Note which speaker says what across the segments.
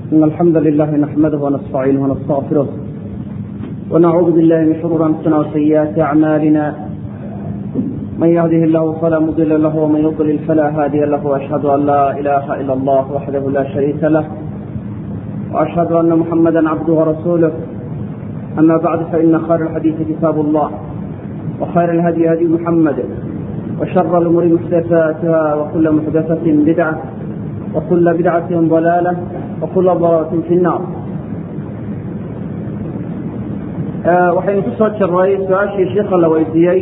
Speaker 1: إن الحمد لله نحمده ونستعينه ونستغفره ونعوذ بالله من شرور أنفسنا وسيئات أعمالنا من يهده الله فلا مضل له ومن يضلل فلا هادي له وأشهد أن لا إله إلا الله وحده لا شريك له وأشهد أن محمدا عبده ورسوله أما بعد فإن خير الحديث كتاب الله وخير الهدي هدي محمد وشر الأمور محدثاتها وكل محدثة بدعة وكل بدعة ضلالة وكل ضلالة في النار waxaynu ku soo jiray su-aashii sheikha la weydiiyey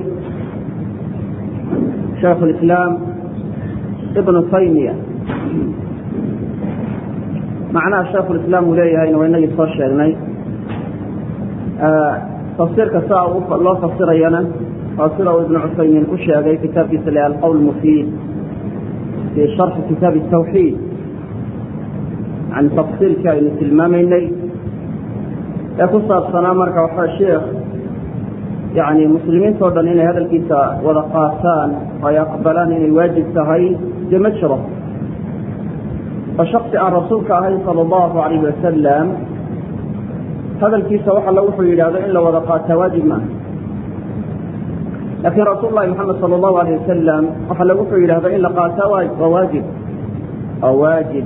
Speaker 1: shaikh اlislaam ibnu taymiya macnaha shaikhu lislaam uu leeyahayna waa inagii soo sheegnay tafsiirka saa loo fasirayana waa sida uu ibnu cusaymiin ku sheegay kitaabkiisa le alqowl mufiid fii sharxi kitaabi الtawxiid yani tafsiirkii aynu tilmaamaynay ee ku saabsanaa marka waxaa sheekh yani muslimiintao dhan inay hadalkiisa wada qaataan oo ay aqbalaan inay waajib tahay dee ma jiro oo shaksi aan rasuulka ahayn sala allahu alayh wasalam hadalkiisa wax alla wuxuu yidhahdo in la wada qaataa waajib maaha laakiin rasuul lahi moxamed sala allahu alayh wasalam wax alla wuxuu yidhahdo in la qaataa waa waajib waa waajib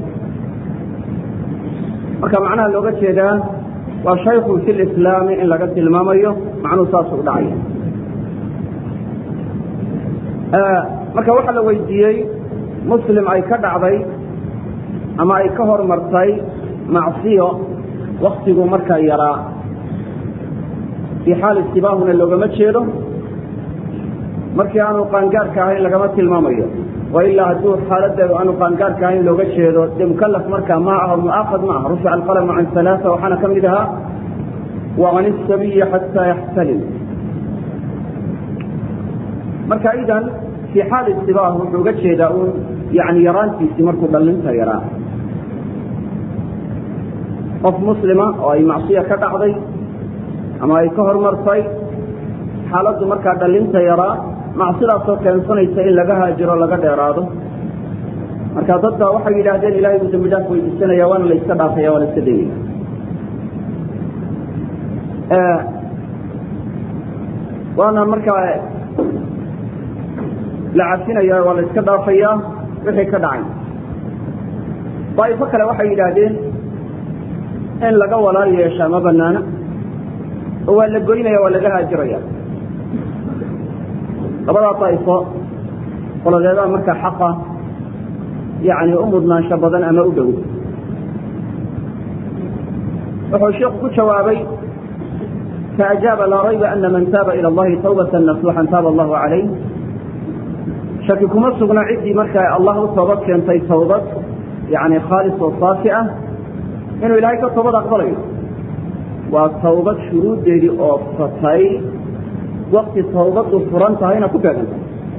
Speaker 1: marka macnaha looga jeedaa waa shaykun fi lislaami in laga tilmaamayo macnuhu saasuu dhacaya marka waxaa la weydiiyey muslim ay ka dhacday ama ay ka hormartay macsiyo waktigu markaa yaraa fii xaal istibaahuna loogama jeedo markii aanu qaangaarka ahayn lagama tilmaamayo wa ilaa hadduu xaaladeedu aanu qaangaarka ahayn looga jeedo dee mukalaf markaa ma aha muaaqad ma aha rufica alqalamu can alaaa waxaana ka mid ahaa waan isabiya xataa yaxtalim marka idan fii xaal istibaah wuxuu uga jeedaa uun yani yaraantiisii markuu dhallinta yaraa qof muslima oo ay macsiya ka dhacday ama ay ka hormartay xaaladdu markaa dhallinta yaraa macsidaasoo keensanaysa in laga haajiro laga dheeraado marka dad baa waxay yidhaahdeen ilahay buu dambi dhaaf weydiisanaya waana la iska dhaafaya waa la iska daynaya waana markaa la cafinaya waa la iska dhaafayaa wixii ka dhacay daa'ifo kale waxay yidhaahdeen in laga walaal yeeshaa ma banaana oo waa la goynaya waa laga haajiraya labadaa daa'ifo qoladeedaa markaa xaqa yani u mudnaansho badan ama u dhow wuxuu sheikhu ku jawaabay faajaaba laa rayba ana man taaba ila allahi tawbata nasuuxan taaba allahu calayh shaki kuma sugna ciddii markaa allah u toobad keentay tawbad yani khaalis oo saafi ah inuu ilaahay ka toobad aqbalayo waa tawbad shuruuddeedii oo fatay wakti tawbaddu furan tahayna ku beegantay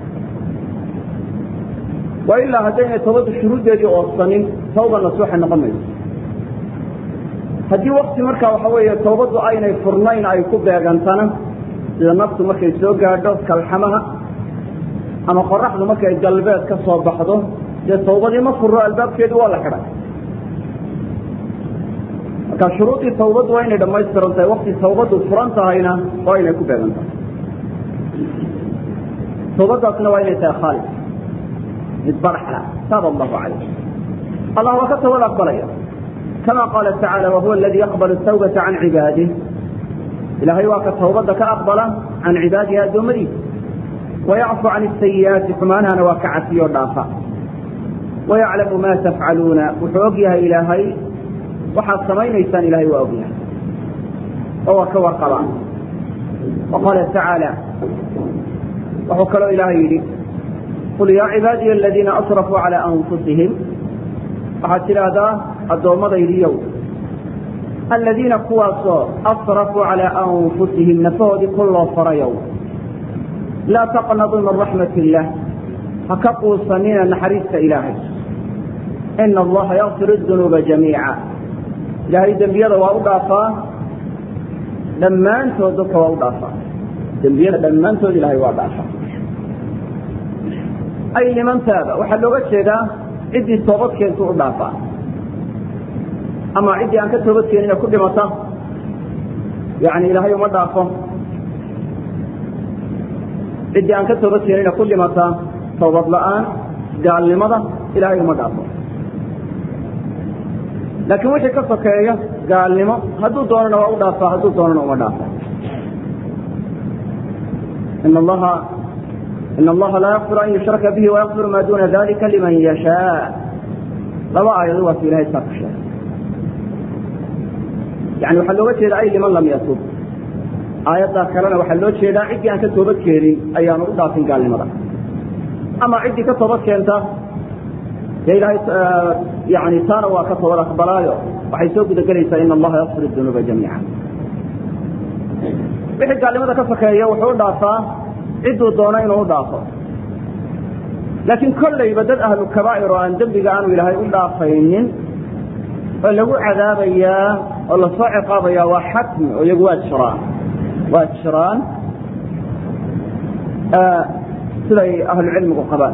Speaker 1: wa ilaa haddaynay tawbaddu shuruuddeedii oodsanin tawba nasuuxa noqon mayso haddii wakti markaa waxa weeye tawbaddu aynay furnayn ay ku beegantana sida naftu markay soo gaadho kalxamaha ama qoraxdu markay galbeed ka soo baxdo dee tawbadii ma furro albaabkeedu waa la xidhay marka shuruudii tawbaddu waa inay dhammaystiran tahay wakti tawbaddu furan tahayna waa inay ku beegan tahay tawbaddaasna waa inay tahay khaalis mid baraxla taaba allahu calayh allah waa ka tawbad aqbalaya kama qaala tacaala wahuwa aladii yaqbalu tawbata can cibaadih ilaahay waa ka tawbadda ka aqbala can cibaadihi addoommadiisa wayacfu can asayi'aati xumaanahana waa ka cafiyo dhaafa wayaclamu ma tafcaluuna wuxuu og yahay ilaahay waxaad samaynaysaan ilahay waa og yahay oo waa ka warqabaa wa qaala tacaala wuxuu kaloo ilaahay yidhi qul yaa cibaadiya aladiina asrafuu calaa anfusihim waxaad tidhaahdaa addoommadaydiyow aladiina kuwaasoo asrafuu calaa anfusihim nafahoodii ku loo farayow laa taqnaduu min raxmat illaah ha ka quusanina naxariista ilaahay ina allaha yakfir dunuuba jamiica ilaahay dembiyada waa u dhaafaa dhammaantood dadka waa u dhaafaa dembiyada dhammaantood ilahay waa dhaafaa ay liman taaba waxaa looga jeedaa ciddii toobad keentu u dhaafaa ama ciddii aan ka toobad keenina ku dhimata yani ilaahay uma dhaafo ciddii aan ka toobad keenina ku dhimata toobad la-aan gaalnimada ilaahay uma dhaafo laakiin wixii ka sokeeya gaalnimo hadduu doonana waa u dhaafaa hadduu doonana uma dhaafo in allaha in allaha laa yakfir an yushraka bihi wayakfir ma duna dalika liman yashaa laba aayado waa si ilahay saa ku sheegay yani waxaa looga jeeda ay liman lam yatub aayaddaa kalena waxaa loo jeedaa ciddii aan ka toobad keenin ayaanu u dhaafin gaalnimada ama ciddii ka toobad keenta dee ilahay yani taana waa ka toobad aqbalaayo waxay soo gudagelaysaa in allaha yakfir dunuuba jamiica wixii gaalnimada ka sokeeya wuxuu u dhaafaa cidduu doono inuu u dhaafo laakiin kollayba dad ahlu kabaa'ir oo aan dembiga aanu ilaahay u dhaafaynin oo lagu cadaabayaa oo lasoo ciqaabayaa waa xatmi oo iyagu waa jiraan waa jiraan siday ahlucilmigu qabaan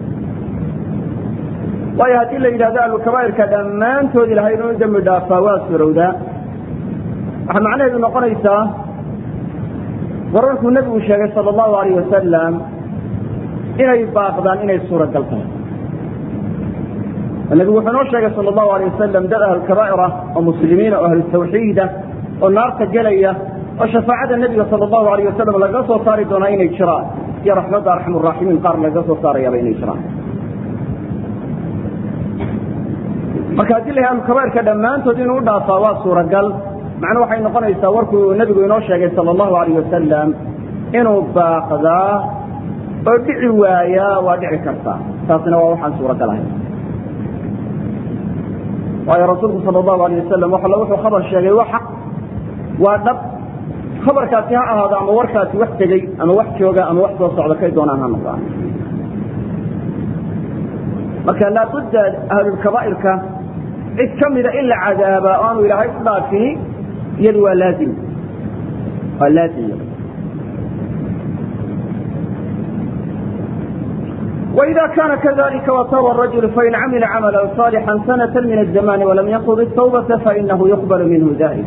Speaker 1: waayo haddii la yidhahdo ahlukabaa'irka dhammaantood ilahay inuu dembi dhaafaa waa surowdaa waxaa macnaheedu noqonaysaa wararkuu nebigu sheegay sala allahu alayh wasalam inay baaqdaan inay suuragal tahay nebigu wuxuu noo sheegay sala allahu alayh wasalam dad ahlulkabaa'ir ah oo muslimiina oo ahlu tawxiida oo naarta gelaya oo shafaacada nebiga sala allahu alayh wasalam lagaga soo saari doonaa inay jiraan iyo raxmadda arxam uraaximiin qaar lagaga soo saarayaaba inay jiraan marka haddii la ahlulkabaa'irka dhammaantood inuu u dhaafaa waa suuragal macnu waxay noqonaysaa warkuu nebigu inoo sheegay sala allahu alayh wasalam inuu baaqdaa oo dhici waayaa waa dhici kartaa taasina waa waxaan suuragal ahay waayo rasuulku sala allahu alayh wasalam waxala wuxuu khabar sheegay waa xaq waa dhab khabarkaasi ha ahaado ama warkaasi wax tegey ama wax jooga ama wax soo socda kay doonaan ha noqdaan marka laabudda ahlulkabaa'irka cid ka mida in la cadaaba o aanu ilaahay u dhaafini iyadu waa laazim waa laazim وإذا كان كذلك وتاب الرجل فإن عمل عملا صالحا سنة من الزمان ولم ينقض التوبة فإنه يقبل منه ذلك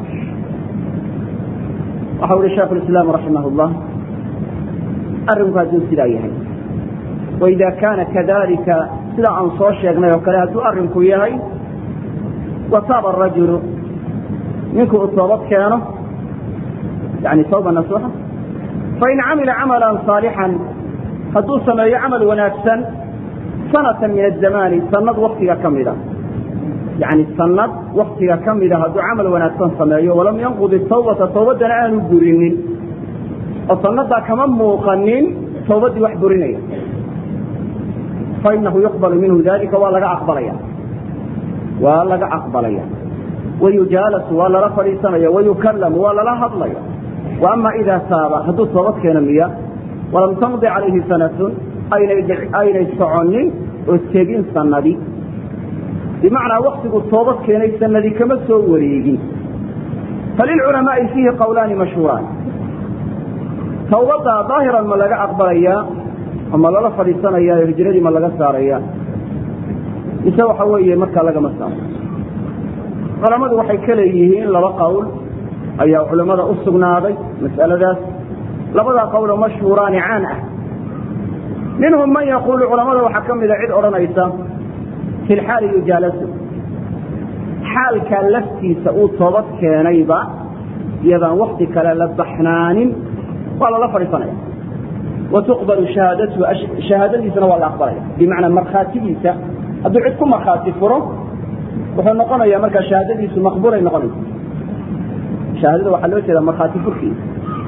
Speaker 1: وحول شيخ الإسلام رحمه الله أرمك هدو سلايهي وإذا كان كذلك سلا أنصار شيخنا وكلا هدو أرمك يهي وتاب الرجل منكم التوبة كانوا يعني توبة نصوحة فإن عمل عملا صالحا hadduu sameeyo camal wanaagsan sanatan min azamaani sanad waktiga ka mida yani sanad waktiga ka mida hadduu camal wanaagsan sameeyo walam yanqud tawbata tawbaddana aanu burinin oo sanadaa kama muuqanin tawbaddii wax burinaya fainahu yuqbalu minhu dalika waa laga aqbalaya waa laga aqbalaya wayujaalasu waa lala fadhiisanaya wayukallamu waa lala hadlaya wa ama idaa taaba hadduu toobad keeno miya walam tamdi calayhi sanatun aynay soconin oo tegin sanadii bimacnaa waktigu toobad keenay sanadii kama soo wareegin falilculamaai fiihi qawlaani mashhuuraan tawbadda daahiran ma laga aqbalayaa ama lala fadhiisanaya hijradii ma laga saaraya mise waxa weeye markaa lagama saaro culamadu waxay ka leeyihiin laba qowl ayaa culimmada u sugnaaday mas'aladaas labadaa qowloo mashhuuraani caan ah minhum man yaquulu culamada waxaa ka mida cid odhanaysa fi lxaali yujaalasu xaalkaa laftiisa uu toobad keenayba iyadaan wakti kale la baxnaanin waa lala fadhiisanaya wa tuqbalu shahaadatuhu shahaadadiisana waa la aqbalaya bimacnaa markhaatigiisa hadduu cid ku markhaati furo wuxuu noqonaya markaa shahaadadiisu maqbuulay noqonaysa shahaadada waxaa loo jeeda markhaati furkiisa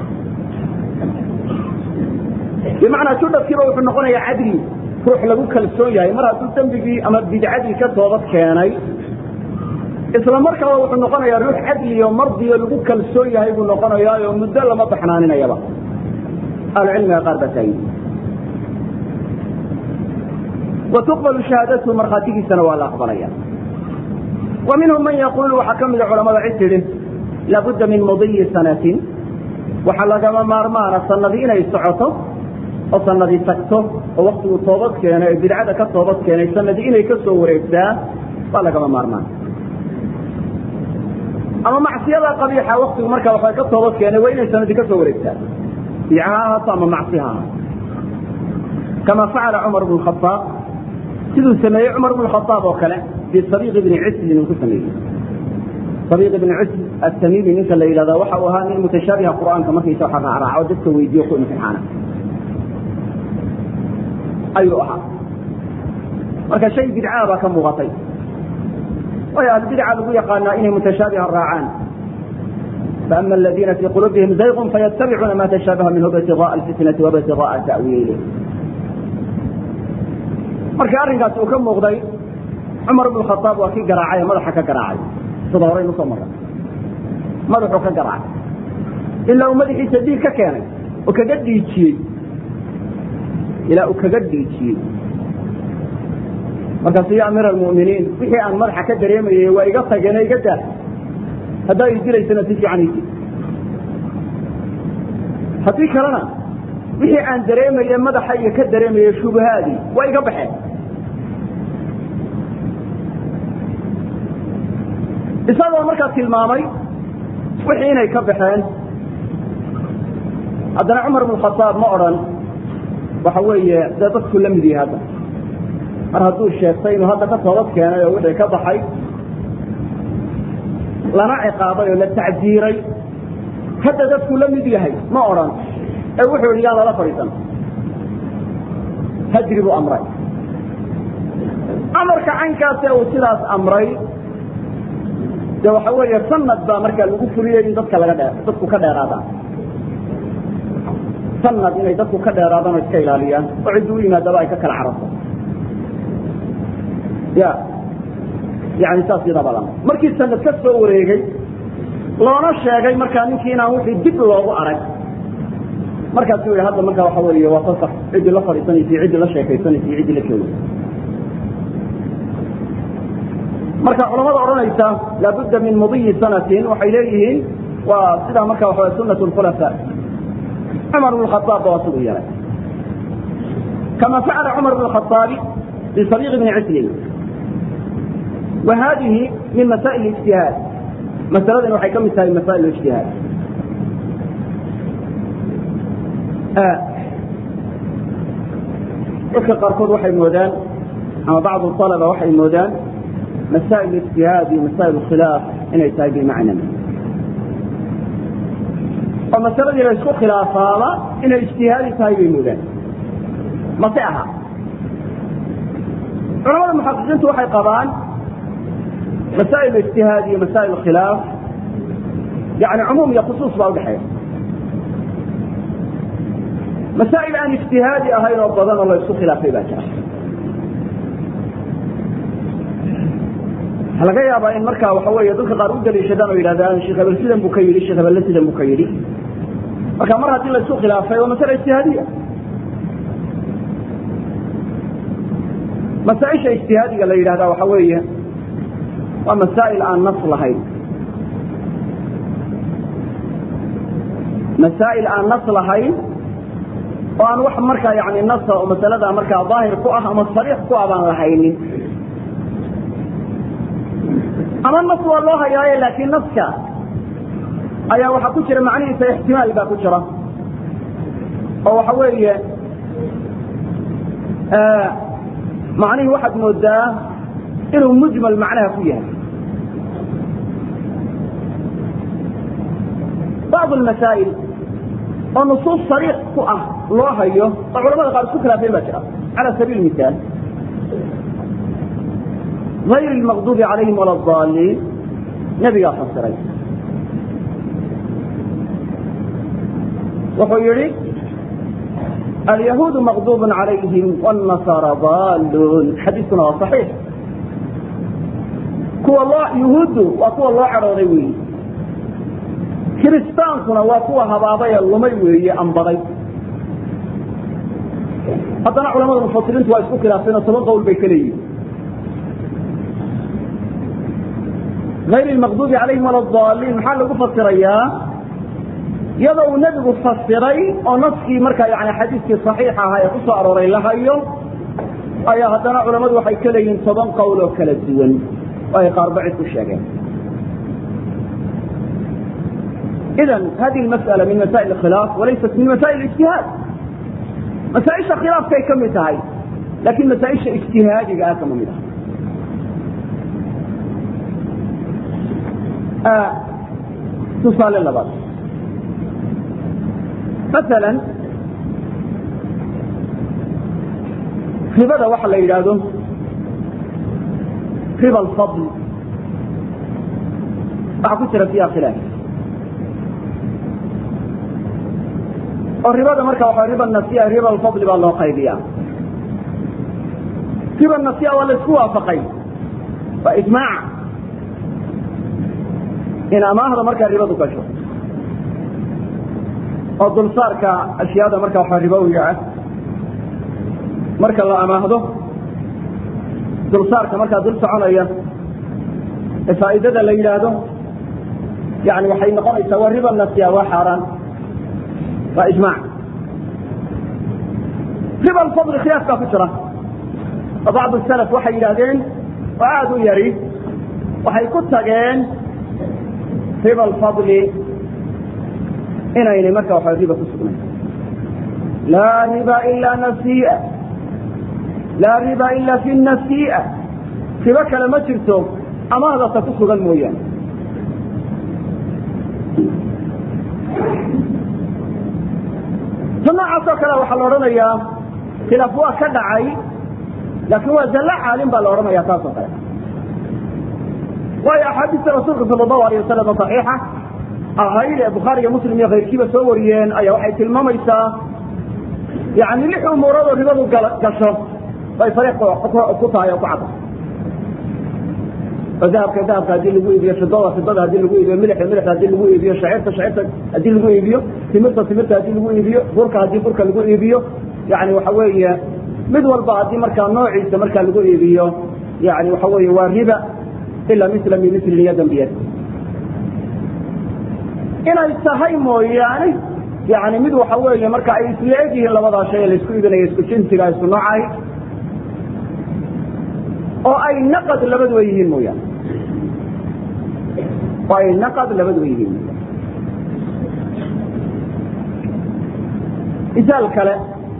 Speaker 1: bimacnaa judhadkiiba wuxuu noqonayaa cadli ruux lagu kalsoon yahay mar hadduu dembigii ama bidcadii ka toobad keenay isla markaaba wuxuu noqonayaa ruux cadliyo mardiyo lagu kalsoon yahay buu noqonayaayo muddo lama baxnaaninayaba ahlucilmiga qaar baa taagin wa tuqbalu shahaadatuhu markhaatigiisana waa la aqbalaya wa minhum man yaquulu waxaa ka mida culamada cid tidhi laabudda min mudiyi sanatin waxaa lagama maarmaana sanadii inay socoto oo sanadii tagto oo waktigu toobad keenay ee bidcada ka toobad keenay sanadii inay ka soo wareegtaa waa lagama maarmaan ama macsiyada qabiixa waktigu markaa waxay ka toobad keenay waa inay sanadi ka soo wareegtaa biica ha ahaato ama macsi ha ahaato kama facala cumar bnu khaaab siduu sameeyey cumar bnu khaaab oo kale bisabiiq ibni cislin uu ku sameeyey sabiiq ibni cisl atamiimi ninka la yidhahda waxa uu ahaa nin mutashaabiha qur'aanka markaysa waxa raacraaco dadka weydiiyo ku imtixaana ayuu ahaa marka shay bidcaa baa ka muuqatay waayo ahlubidca lagu yaqaanaa inay mutashaabiha raacaan faama aladiina fii quluubihim zayqun fayattabicuuna ma tashaabaha minhu btigaءa alfitnati wabtigaءa ta'wiili markii arrinkaasi uu ka muuqday cumar bnu khaaab waa kii garaacay ee madaxa ka garaacay sida horaynu soo marray madaxuu ka garaacay ilaa uu madaxiisa dhiig ka keenay oo kaga dhiijiyey ilaa uu kaga dhiijiyey markaasu ya amiir almu'miniin wixii aan madaxa ka dareemayay waa iga tageene iga daa haddaa i dilaysana si fiican isi haddii kalena wixii aan dareemaye madaxa iyo ka dareemaye shubahaadii waa iga baxeen isagoo markaa tilmaamay wixii inay ka baxeen haddana cumar bnu khaaab ma odhan waxa weeye dee dadku la mid yahay hadda mar hadduu sheegtay inuu hadda ka toobad keenay oo wixii ka baxay lana ciqaabay oo la tacdiiray hadda dadku la mid yahay ma odhan ee wuxuu yidhi yaan lala fadhiisan hajri buu amray amarka caynkaase uu sidaas amray de waxa weeye sanad baa markaa lagu fuliyey in dadka laga dhee dadku ka dheeraadaan sanad inay dadku ka dheeraadaan oo iska ilaaliyaan oo ciddi u yimaadaba ay ka kala cararto ya yani saas yadaba lama markii sanad ka soo wareegay loona sheegay markaa ninkii inaan wixii dib loogu arag markaasu yidhi hadda markaa waxa weeye waa fasax ciddii la fadhiisanaysa iyo ciddii la sheekaysanaysa iyo ciddii la joogay marka culamada odhanaysa laabudda min mudiyi sanatin waxay leeyihiin waa sidaa marka waxa sunat khulafa cumar bn khaaab ba waa siduu yeelay kama facala cumar bn khaaabi bisabiiq bni cislin wa hadihi min masaa'il ijtihaad masaladan waxay ka mid tahay masaa'il ijtihaad dadka qaarkood waxay moodaan ama bacdu alaba waxay moodaan masaa'il ijtihaad iyo masaa'il khilaaf inay tahay bimacna oo masaladii la isku khilaafaaba inay ijtihaadi tahay bay moodaan mase aha culamada muxaqiqiintu waxay qabaan masaa'il ijtihaad iyo masaa'il khilaaf yani cumuum iyo khusuus baa udhexeeya masaa'il aan ijtihaadi ahayn oo badan oo la isku khilaafay baa jira waxaa laga yaabaa in markaa waxa weeye dadka qaar u daliishadaan oo yidhahdaan sheekh hebel sidan buu ka yidhi sheekh hebelle sidan buu ka yidhi marka mar haddii la isku khilaafay waa masale ijtihaadiya masaaisha ijtihaadiga la yidhahdaa waxa weeye waa masaa'il aan nas lahayn masaa'il aan nas lahayn oo aan wax markaa yani nasa oo masalada markaa daahir ku ah ama sariix ku ah baan lahaynin ama nas waa loo hayaaye laakiin naska ayaa waxaa ku jira macnihiisa ixtimaal baa ku jira oo waxa weeye macnihii waxaad moodaa inuu mujmal macnaha ku yahay bacd almasaa'il oo nusuus sariix ku ah loo hayo oo culamada qaar isku khilaafeen baa jira cala sabiil misaal غayr اlmaqdubi calayhim wala اdaliin nebigaa fasiray wuxuu yihi alyahuudu maqdub calayhim wاlnasaara daluun xadiiskuna waa صaxiix kuwa loo yuhuuddu waa kuwa loo cadhooday weyi kiristaankuna waa kuwa habaabay ee lumay weeye ambaday haddana culamada mufasiriintu waa isku khilaafeen oo toban qowl bay ka leeyihin ayr lmaqdubi calayhim wala daliin maxaa lagu fasirayaa iyadoo uu nebigu fasiray oo naskii markaa yani xadiiskii صaxiix ahaa ee ku soo arooray la hayo ayaa haddana culamadu waxay ka leeyihiin toban qowl oo kala duwan oo ay qaarba cid ku sheegeen idan hadihi masأala min masaa'il khilaaf walaysat min masaa'il ijtihaad masaaisha khilaafkay ka mid tahay laakiin masaaisha ijtihaadiga ah kama mid ah tusaale labaad maala ribada waxa la yidhaahdo riba alfadl waxaa ku jira fiiha khilaaf oo ribada marka waxa riba nasiya riba alfadli baa loo qaybiya riba nasiya waa la isku waafaqay waa ijmaac in amaahda markaa ribadu gasho oo dulsaarka ashyaada marka waxa ribowiga ah marka la amaahdo dulsaarka markaa dul soconaya ee faa'iidada la yidhaahdo yani waxay noqonaysaa waa riba nasiya waa xaaraan waa ijmaac riba alfadli khilaaf baa ku jira oo bacdu salaf waxay yidhahdeen oo aada u yari waxay ku tageen riba alfadli inaynay marka waxa riba ku sugnayn laa riba ila nasiia laa riba ila fi nasiia ribo kale ma jirto amahdasa ku sugan mooyaane ta noocaas oo kale waxaa la odhanayaa khilaaf waa ka dhacay laakiin waa zalla caalim baa la odhanaya taas oo kale waayo axaadiista rasuulka sala allahu alayh wasalam saxiixa ahayd ee bukhaari iyo muslim iyo kayrkiiba soo wariyeen ayaa waxay tilmaamaysaa yani lix umuurood oo ribadu gasho bay fariiq ku tahay oo ku cadda oo dahabka dahabka haddii lagu iibiyo fidada fidada haddii lagu iibiyo milixda milixda haddii lagu iibiyo shaciirta shaciirta haddii lagu iibiyo timirta timirta haddii lagu iibiyo burka haddii burka lagu iibiyo yani waxa weeye mid walba haddii markaa noociisa markaa lagu iibiyo yani waxa weeye waa riba ila misla min mislin yadan biyad inay tahay mooyaane yani mid waxa weeye marka ay isla eg yihiin labadaa shay ee laisku iibinaya isku jinsiga isku noocahay oo ay naqad labaduba yihiin mooyaane oo ay naqad labaduba yihiin mooyaane misaal kale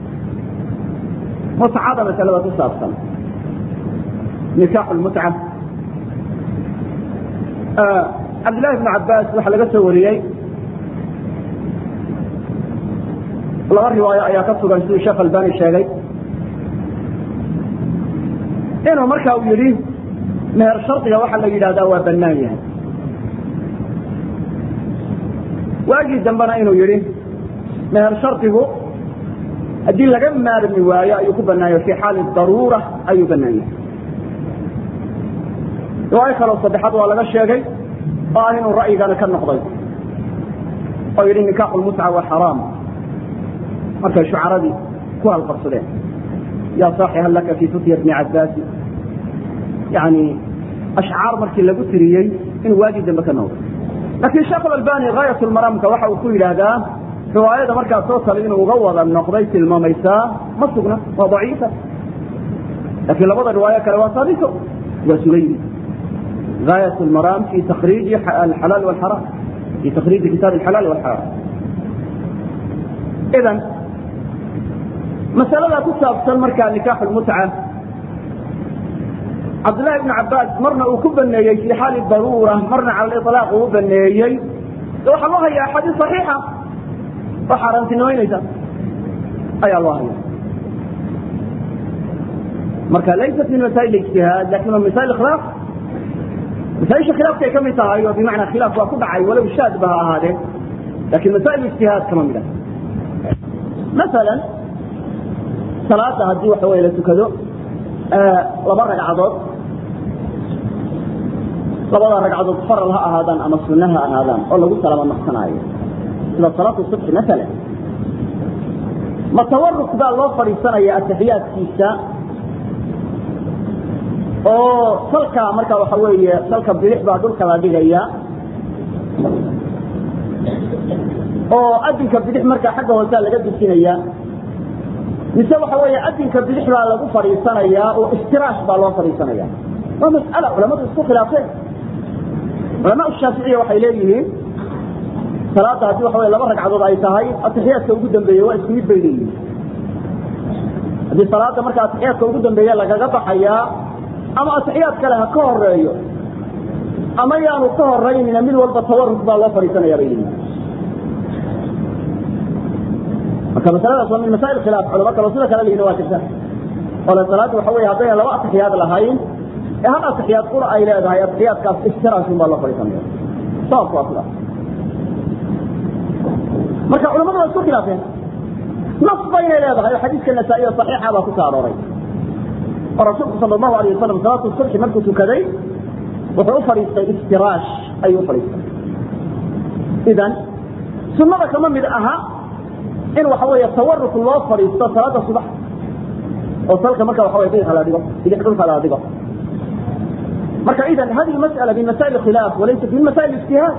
Speaker 1: mutcada masalada ku saabsan nikaaxu lmutca cabdillahi bn cabaas waxaa laga soo wariyey laba riwaayo ayaa ka sugan siduu sheekh albani sheegay inuu marka uu yidhi meher shardiga waxaa la yidhahdaa waa bannaan yahay waagii dambena inuu yidhi meher shardigu haddii laga maarmi waayo ayuu ku bannaayo fii xaali daruura ayuu bannaan yahay riwaayo kaloo saddexaad waa laga sheegay oo ah inuu ra'yigana ka noqday oo yidhi nikaaxu lmutca waa xaraam markay shucaradii ku halqabsadeen yaa saaxi hal laka fii futya bni cabaasi yani ashcaar markii lagu tiriyey inuu waagii dambe ka noqday laakiin sheekh albani gaayat lmaraamka waxa uu ku yidhaahdaa riwaayada markaa soo tala inuu uga wada noqday tilmaamaysaa ma sugna waa daciifa laakiin labada riwaayo kale waa saabito waa sugaydi gaayat lmaraam fi takriiji alxalaal walxaraam fi takriiji kitaab alxalaal walxaraam idan masalada ku saabsan markaa nikaaxu lmutca cabdillahi ibnu cabaas marna uu ku baneeyey fii xaali daruura marna cala liطlaaq uu baneeyey de waxaa loo haya axaadiis صaxiixa oo xaaraantinimaynaysa ayaa loo haya marka laysat min masaa'il ijtihaad lakin waa masail khilaaf masaaisha khilaafkay ka mid tahay oo bimacnaa khilaaf waa ku dhacay walow shaadba ha ahaadee lakin masaa'il ijtihaad kama mid ah maala salaada haddii waxa wey la tukado laba ragcadood labada ragcadood faral ha ahaadaan ama sunna ha ahaadaan oo lagu salama naqsanaayo sida salaatu subxi maala ma tawaruk baa loo fadhiisanaya ataxiyaadkiisa oo salka marka waxa weeye salka bidix baa dhulka la dhigaya oo adinka bidix markaa xagga hoosea laga dusinaya mise waxa weeye adinka bidix baa lagu fadhiisanayaa oo istiraash baa loo fadhiisanaya waa mas'ala culamadu isku khilaafeen culamaa shaaficiya waxay leeyihiin salaada haddii waxa wey laba ragcadood ay tahay atixiyaadka ugu dambeeye waa isku mid bay leeyihin haddii salaada marka atixiyaadka ugu dambeeye lagaga baxayaa ama atixiyaad kale ha ka horeeyo ama yaanu ka horaynina mid walba tawaruk baa loo fadhiisanaya bay leeyihin marka masaladaas waa min masaa'il khilaaf culamo kaloo sida kale leyihin waa jirta ole salaada waxa wey haddayna laba atixiyaad lahayn ee hal atixiyaad qura ay leedahay atixiyaadkaas iftiraasun baa loo fadhiisanaya sababku waa sidaas marka culamadu waa isku khilaafeen nas baynay leedahay oo xadiiska nasaa-iyo saxiixa baa ku soo arooray oo rasuulku sala allahu alayh wasalam salaatu subxi markuu tukaday wuxuu u fadhiistay iftiraash ayuu u fadhiistay idan sunnada kama mid aha in waxa weeye tawaruk loo fadhiisto salaada subax oo salka marka waxa wey bidix la dhigo bidix dhulka la dhigo marka idan hadihi mas'ala min masaa'il khilaaf walaysat min masaa'il ijtihaad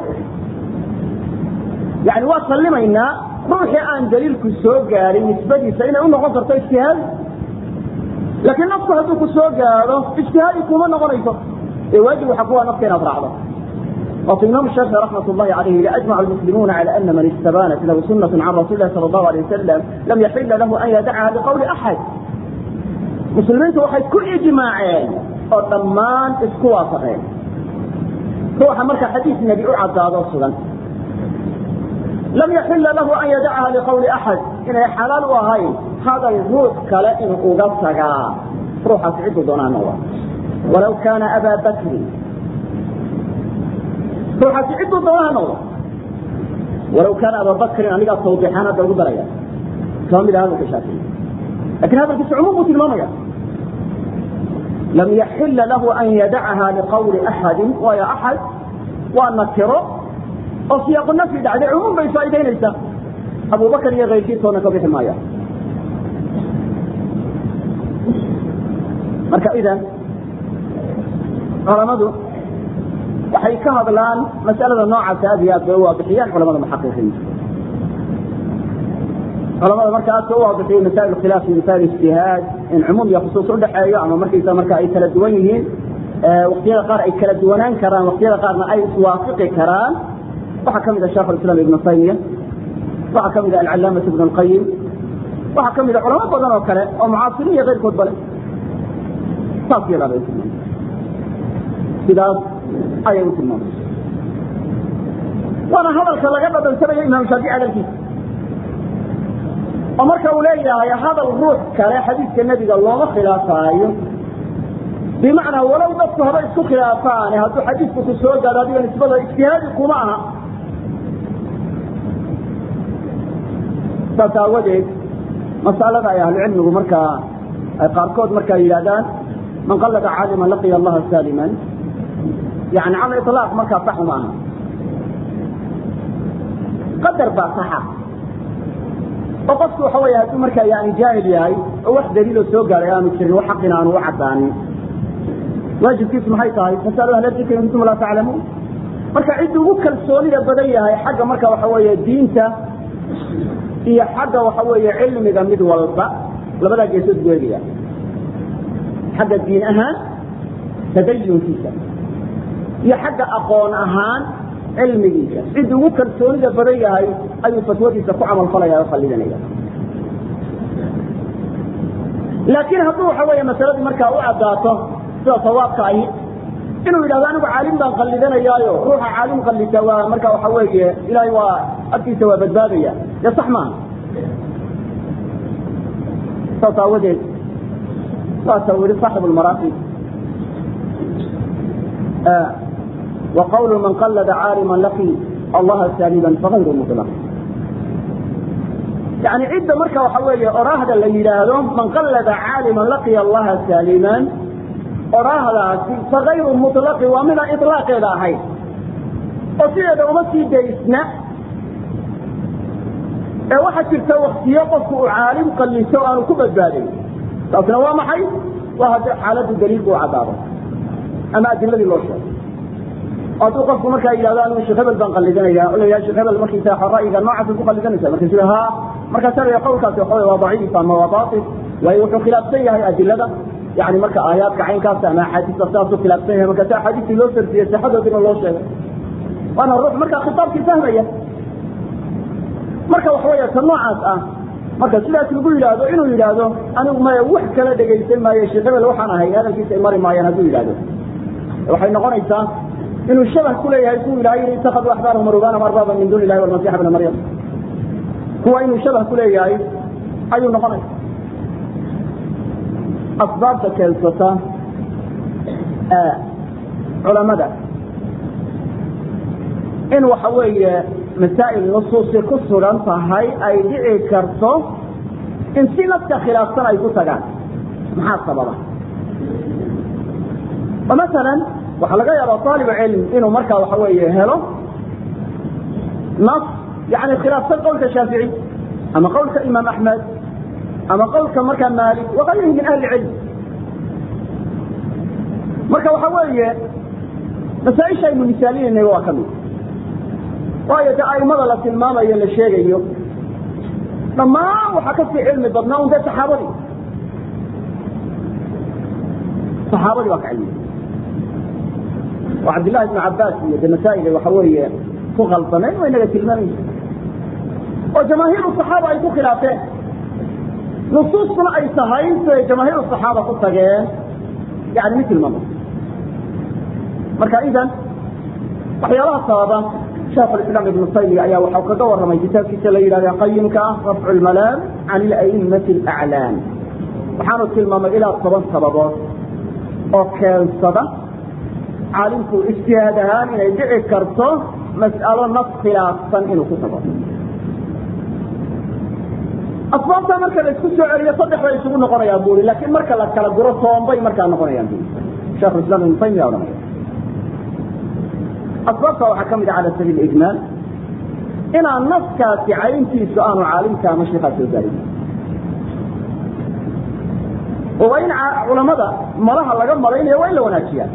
Speaker 1: yani waa sallimaynaa ruuxii aan daliilku soo gaarin nisbadiisa inay u noqon karto ijtihaadi laakiin nafku hadduu ku soo gaado ijtihaadi kuma noqonayso ee waajib waxa kuwa nafka inaad raacdo وفي الإمام الشافعي رحمة الله عليه أجمع المسلمون على أن من استبانت له سنة عن رسول الله صلى الله عليه وسلم لم يحل له أن يدعها بقول أحد مسلمين waxay ku ijmaaceen oo dhammaan isku waafaqeen ruuxa marka xadiis nebi u cadaado sugan lam yaxila lahu an yadacaha liqawli axad inay xalaal u ahayn hadal ruux kale in uga tagaa ruuxaas ciddu doonaa noqda walaw kaana abaa bakrin ruuxaasi cidduu doonaa noqda walaw kaana abaa bakrin anigaa tawdiixaan hadda ugu daraya kama mid ah hadalka shaafici lakin hadalkiisa cumuum buu tilmaamaya lam yaxila lahu an yadacaha liqawli axadi waayo axad waa nakiro oo siyaaqu nafyi dhacday cumuum bay faa'idaynaysaa abubakar iyo kayrkiisoona ka bixi maaya marka idan culamadu waxay ka hadlaan mas'alada noocaasa aad iyo aad bay u waadixiyaan culamada muxaqiqiinta culamada marka aadka u waadixiyay masaa'il khilaaf iyo masaa'il ijtihaad in cumuum iyo khusuus udhaxeeyo ama markaysa marka ay kala duwan yihiin waqtiyada qaar ay kala duwanaan karaan waqtiyada qaarna ay iswaafiqi karaan waxaa ka mid a sheekh islam ibnu taymiya waxaa ka mid a alcalaamatu ibnu lqayim waxaa ka mid a culamo badan oo kale oo mucaasiriin iyo keyrkood bale saas yadaa bay tilmaamay sidaas ayay u tilmaamay waana hadalka laga dhadhansanayo imaam shaafici hadalkiisa oo marka uu leeyahay hadal ruux kale xadiiska nebiga looma khilaafaayo bimacnaa walow dadku haba isku khilaafaane hadduu xadiisku ku soo gaado adiga nisbada ijtihaadi kuma aha saas aawadeed masalada ay ahlucilmigu markaa ay qaarkood markaa yidhahdaan man qallada caaliman laqiya allaha saaliman yani cala ilaaq markaa sax uma aha qadar baa saxa oo qofku waxa wey hadduu markaa yani jaahil yahay oo wax daliiloo soo gaaray aanu jirin wax xaqina aanu u cadaanin waajibkiisu maxay tahay fasalu ahla dikri in kuntum laa taclamuun marka ciddu ugu kalsoonida badan yahay xagga marka waxa weeye diinta iyo xagga waxa weeye cilmiga mid walba labadaa geesood buu eegaya xagga diin ahaan tadayunkiisa iyo xagga aqoon ahaan cilmigiisa ciddu ugu kalsoonida badan yahay ayuu fatwadiisa ku camalfalaya o qallidanaya laakiin hadduu waxa weeye masaladii markaa u caddaato sida sawaabka ahi inuu yidhahdo anigu caalim baan qallidanayaayo ruuxa caalim qallita waa marka waxa weeye ilaahay waa agtiisa waa badbaadaya dee sax maaha saas aawadeed waasa uu yihi saaxib lmaraaqib وqول maن qلd cاalma laqي allaha sاaliba fغayr mطلq yani cidda marka waxa weeye oraahda la yidhaahdo man qallada caalima laqiya allaha saaliman oraahdaasi fagayru muطlaqi waa midaan iطlaaqeeda ahayn oo sideeda uma sii daysna ee waxaa jirta waktiyo qofku uu caalim qalliso aanu ku badbaadayn taasna waa maxay waa haddii xaaladdu daliilku u caddaado ama adiladii loo sheego hadduu qofku markaa yidhahdo anigu sheekh hebel baan qallidanaya o la yidhahdo sheekh hebel markiisa ra'yiga noocaasa ku qallidanaysa markaasu yidhi ha markaasa la qawlkaasi waxa waa daciif ama waa baatil waayo wuxuu khilaafsan yahay adilada yani marka aayaadka caynkaas ama axaadiista saasuu khilaafsan yahay markaasi axaadiistii loo sardiyey sixadoodina loo sheegay waana ruux markaa khitaabkii fahmaya marka waxa weya ta noocaas ah marka sidaas lagu yidhaahdo inuu yidhaahdo anigu maya wax kala dhegaysan maayo sheekh hebel waxaan ahay hadalkiisa ay mari maayaan hadduu yidhahdo waxay noqonaysaa inuu shabah ku leeyahay kuwa ilahay yidhi itakaduu axbaarahum warubanahum arbaaba min duni illahi walmasixa bna maryam kuwa inuu shabah ku leeyahay ayuu noqonaya asbaabta keensata culamada in waxa weeye masaa'il nusuusi ku sugan tahay ay dhici karto in si naska khilaafsan ay ku tagaan maxaa sababa oo masalan waxaa laga yaabaa aalibu cilm inuu markaa waxa weeye helo nas yani khilaafsan qowlka shaafici ama qowlka imaam axmed ama qowlka markaa maalik waqayrihi min ahli cilm marka waxa weeye masaaisha aynu misaalinayna waa ka mid waayo de aimada la tilmaamayo la sheegayo dhammaan waxaa kasii cilmi badnaa un dee saxaabadii saxaabadii waa ka cilmiya oo cabdillahi ibnu cabaas iyo de masaa'il waxa weeye ku khaldameen waa inaga tilmaamaysa oo jamaahiiru saxaaba ay ku khilaafeen nusuustuna ay tahay siday jamaahiiru saxaaba ku tageen yani mid tilmaamay marka idan waxyaalaha sababa sheekh islam ibnu taymiya ayaa waxau kaga warramay kitaabkiisa la yidhahda qayimka ah rafcu lmalaam can ila'immati alaclaam waxaanu tilmaamay ilaa toban sababood oo keensada caalimku ijtihaad ahaan inay dhici karto mas'alo nas khilaafsan inuu ku tago asbaabta marka la isku soo celiyo saddex bay isugu noqonayaan buri laakiin marka la kala guro toonbay markaa noqonayaan buri sheekh islam ibnu taymiya odhanaya asbaabta waxaa ka mid a cala sabiil ijmaal inaan naskaasi cayntiisu aanu caalimka ama sheekaa soo gaarin oo waa in culamada malaha laga malaynayo waa in la wanaajiyaa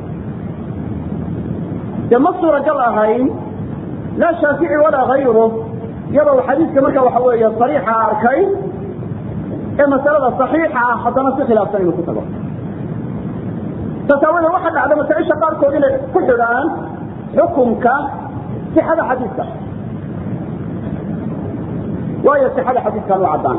Speaker 1: dee ma suuragal ahayn laa shaafici walaa hayru iyadoo xadiiska marka waxa weeye sariixa arkay ee masalada saxiixa ah haddana si khilaafsan inuu ku tago tasaawada waxa dhacda masaaisha qaarkood inay ku xidhaan xukumka sixada xadiiska waayo sixada xadiiskan u caddaan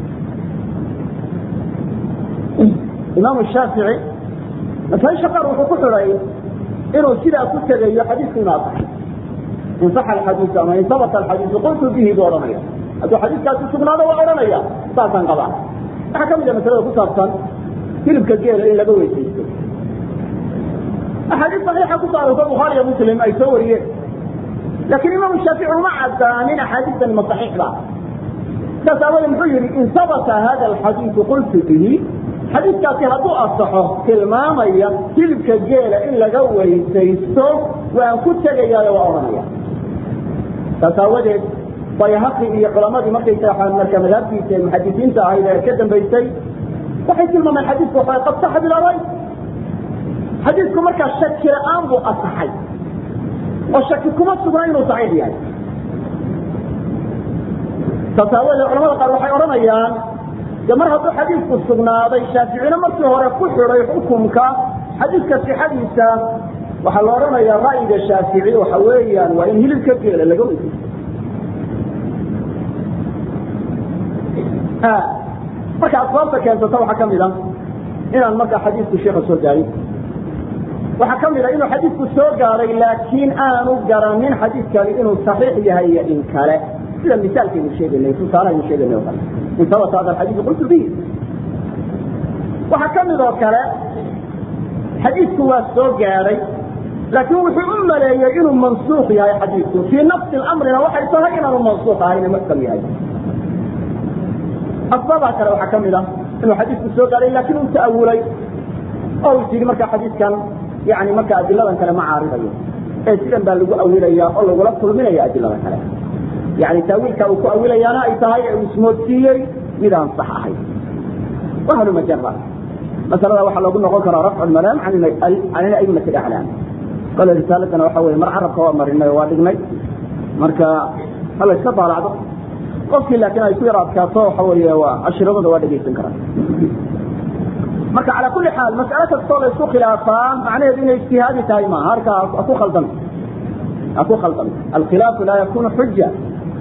Speaker 1: imaamu shaafici masaaisha qaar wuxuu ku xidhay inuu sidaa ku tegayo xadiisku inu asaxay in saxa alxadiisu ama in sabata alxadiisu qultu bihi buu odhanaya hadduu xadiiskaasi sugnaado waa odhanaya saasaan qabaa waxaa ka mid a masalada ku saabsan hilibka geela in laga weysaysto axaadiis saxiixa ku saaraysa bukhaari iyo muslim ay soo wariyeen laakiin imaamu shaafici uma cadaanin axaadiistani ma saxiixda saas aawoodee muxuu yidhi in sabata hada alxadiisu qultu bihi xadiiskaasi hadduu asaxo tilmaamaya hilibka geela in laga weysaysto waan ku tegayaayo waa odhanaya saas aawadeed bayhaqi iyo culamadii markaysa marka madhabtiisa muxadisiinta ahayd ee ka dambaysay waxay tilmaameen xadiisku waxa qad saxa bilaray xadiisku markaa shaki la-aan buu asaxay oo shaki kuma sugna inuu saxiix yahay saas aawadeed culamada qaar waxay odhanayaan de mar hadduu xadiisku sugnaaday shaaficina markii hore ku xidhay xukumka xadiiska sixadiisa waxaa la odhanayaa ra'yiga shaafici waxa weeyaan waa in hilibka geela laga weysaysto marka asbaabta keensata waxaa ka mid a inaan markaa xadiisku sheeka soo gaarin waxaa ka mid a inuu xadiisku soo gaaray laakiin aanu garanin xadiiskani inuu saxiix yahay iyo in kale sida misaalkaynu sheeganay tusaalahaynu sheeganay oo kale in sabata hada alxadiisu qultu bihi waxaa ka mid oo kale xadiisku waa soo gaadhay laakiin wuxuu u maleeyey inuu mansuuq yahay xadiisku fii nafsi lamrina waxay tahay inaanu mansuuq ahayn muxkam yahay asbaabaha kale waxaa ka mid ah inuu xadiisku soo gaadhay laakiin uu ta'awulay oo is yidhi marka xadiiskan yani marka adiladan kale ma caaridayo ee sidan baa lagu awilaya oo lagula kulminaya adilada kale yani taawiilka uu ku awilayaana ay tahay ee uu ismoodsiiyey midaan sax ahayn wahlu majara masalada waxaa loogu noqon karaa rafcu lmalaam can aimati aclaam kole risaaladana waxa weye mar carabka waa marinay oo waa dhignay marka hala iska daalacdo qofkii laakiin ay ku yar adkaato waxa weeye waa cashiradooda waa dhegaysan karaa marka calaa kuli xaal mas'alo kastoo la isku khilaafaa macnaheedu inay ijtihaadi tahay maaha harka ha ku khaldan ha ku khaldan alkhilaafu laa yakunu xuja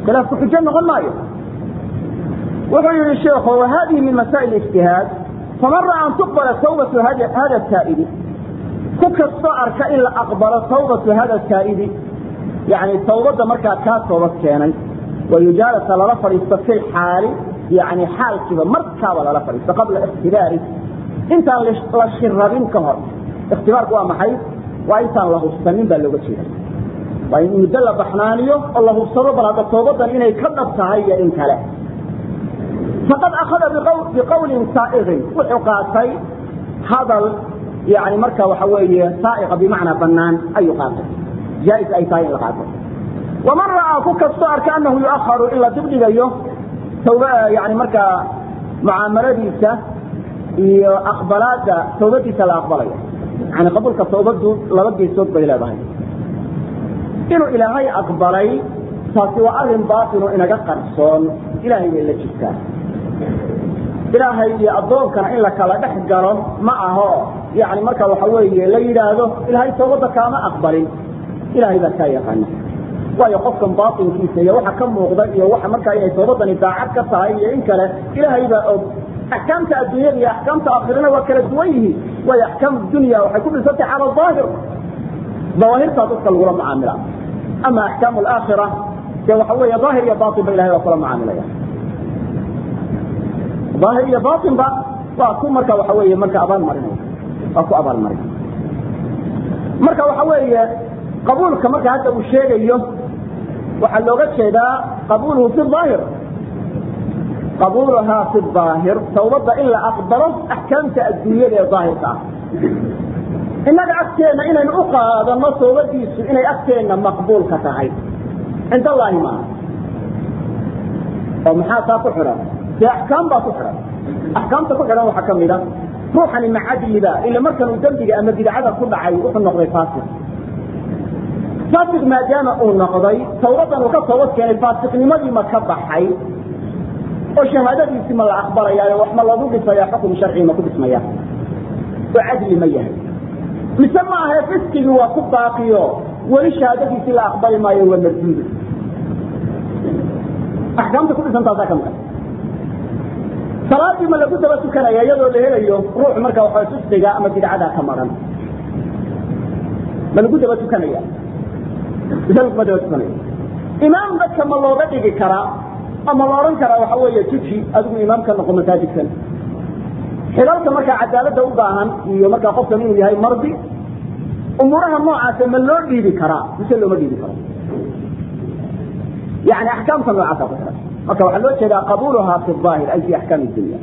Speaker 1: khilaafku xujo noqon maayo wuxuu yihi sheekhu wahadihi min masaa'il ijtihaad faman ra'a an tuqbala tawbatu hada saa'idi ku kastoo arka in la aqbalo tawbatu hada saa'idi yani tawbadda markaa kaa toobad keenay wayujaalasa lala fadhiisto fi xaali yani xaalkiiba markaaba lala fadhiisto qabla ikhtibaari intaan la shirabin ka hor ikhtibaarku waa maxay waa intaan la hubsanin baa looga jeeda waa in muddo la baxnaaniyo oo la hubsado bal hadda toobadan inay ka dhab tahay iyo in kale faqad akhada biqawlin saaiqin wuxuu qaatay hadal yani marka waxa weeye saaiqa bimacnaa banaan ayuu qaatay jaa-is ay tahay in la qaato waman ra'aa ku kastoo arka anahu yu'aharu in la dibdhigayo tawb yani markaa mucaamaladiisa iyo aqbalaada tawbadiisa la aqbalayo yani qabuulka tawbadu laba geesood bay leedahay inuu ilaahay aqbalay taasi waa arin baatino inaga qarsoon ilahay bay la jirtaa ilaahay iyo addoonkana in la kala dhex galo ma aho yani marka waxa weeye la yidhaahdo ilaahay tawbadda kaama aqbalin ilahay baa kaa yaqaana waayo qofkan baatinkiisa iyo waxa ka muuqda iyo waxa markaa inay toobadani daacad ka tahay iyo in kale ilaahay baa og axkaamta adduunyada iyo axkaamta aakhirana waa kala duwan yihiin waayo axkaam dunya waxay ku dhisantay cala aahir dawaahirtaa dadka lagula mucaamila ama axkaam alaakhira dee waxa weeye daahir iyo baatin ba ilahay waa kula mucaamilaya daahir iyo baatinba waa ku marka waxa weeye marka abaal marinaya waa ku abaal marin marka waxa weeye qabuulka marka hadda uu sheegayo waxaa looga jeedaa qabuuluhu fi aahir qabuuluhaa fi aahir tawbadda in la aqbalo axkaamta adduunyada ee daahirka ah innaga agteenna inaynu u qaadano tawbadiisu inay agteenna maqbuulka tahay cind allaahi maaha oo maxaa taa ku xidhan dee axkaam baa ku xidhan axkaamta ku xidhan waxaa ka mid a ruuxani macadliba ila markan uu dembiga ama bidcada ku dhacay wuxuu noqday faasiq faasiq maadaama uu noqday tawbadan uu ka toobad keenay faasiqnimadii ma ka baxay oo shahaadadiisii ma la aqbalayaayo wax ma lagu dhisaya xukun sharci ma ku dhismaya oo cadli ma yahay mise ma ahe fiskigii waa ku baaqiyo weli shahaadadiisii la aqbali maayo waa marduudi axkaamta ku dhisantaasaa ka maqan salaadii ma lagu daba tukanaya iyadoo la helayo ruux marka waxa fisqiga ama bidcada ka maran ma lagu daba tukanaya mise laguma daba tukanaya imaam dadka ma looga dhigi karaa ama la odhan karaa waxa weeye tuji adigu imaamka noqo masaajidkan xilalka markaa cadaaladda u baahan iyo markaa qofkan inuu yahay mardi umuuraha noocaasa ma loo dhiibi karaa mise looma dhiibi karo yani axkaamta noocaasa ku xiran marka waxaa loo jeedaa qabuuluha fi aahir ay fi axkaam dunya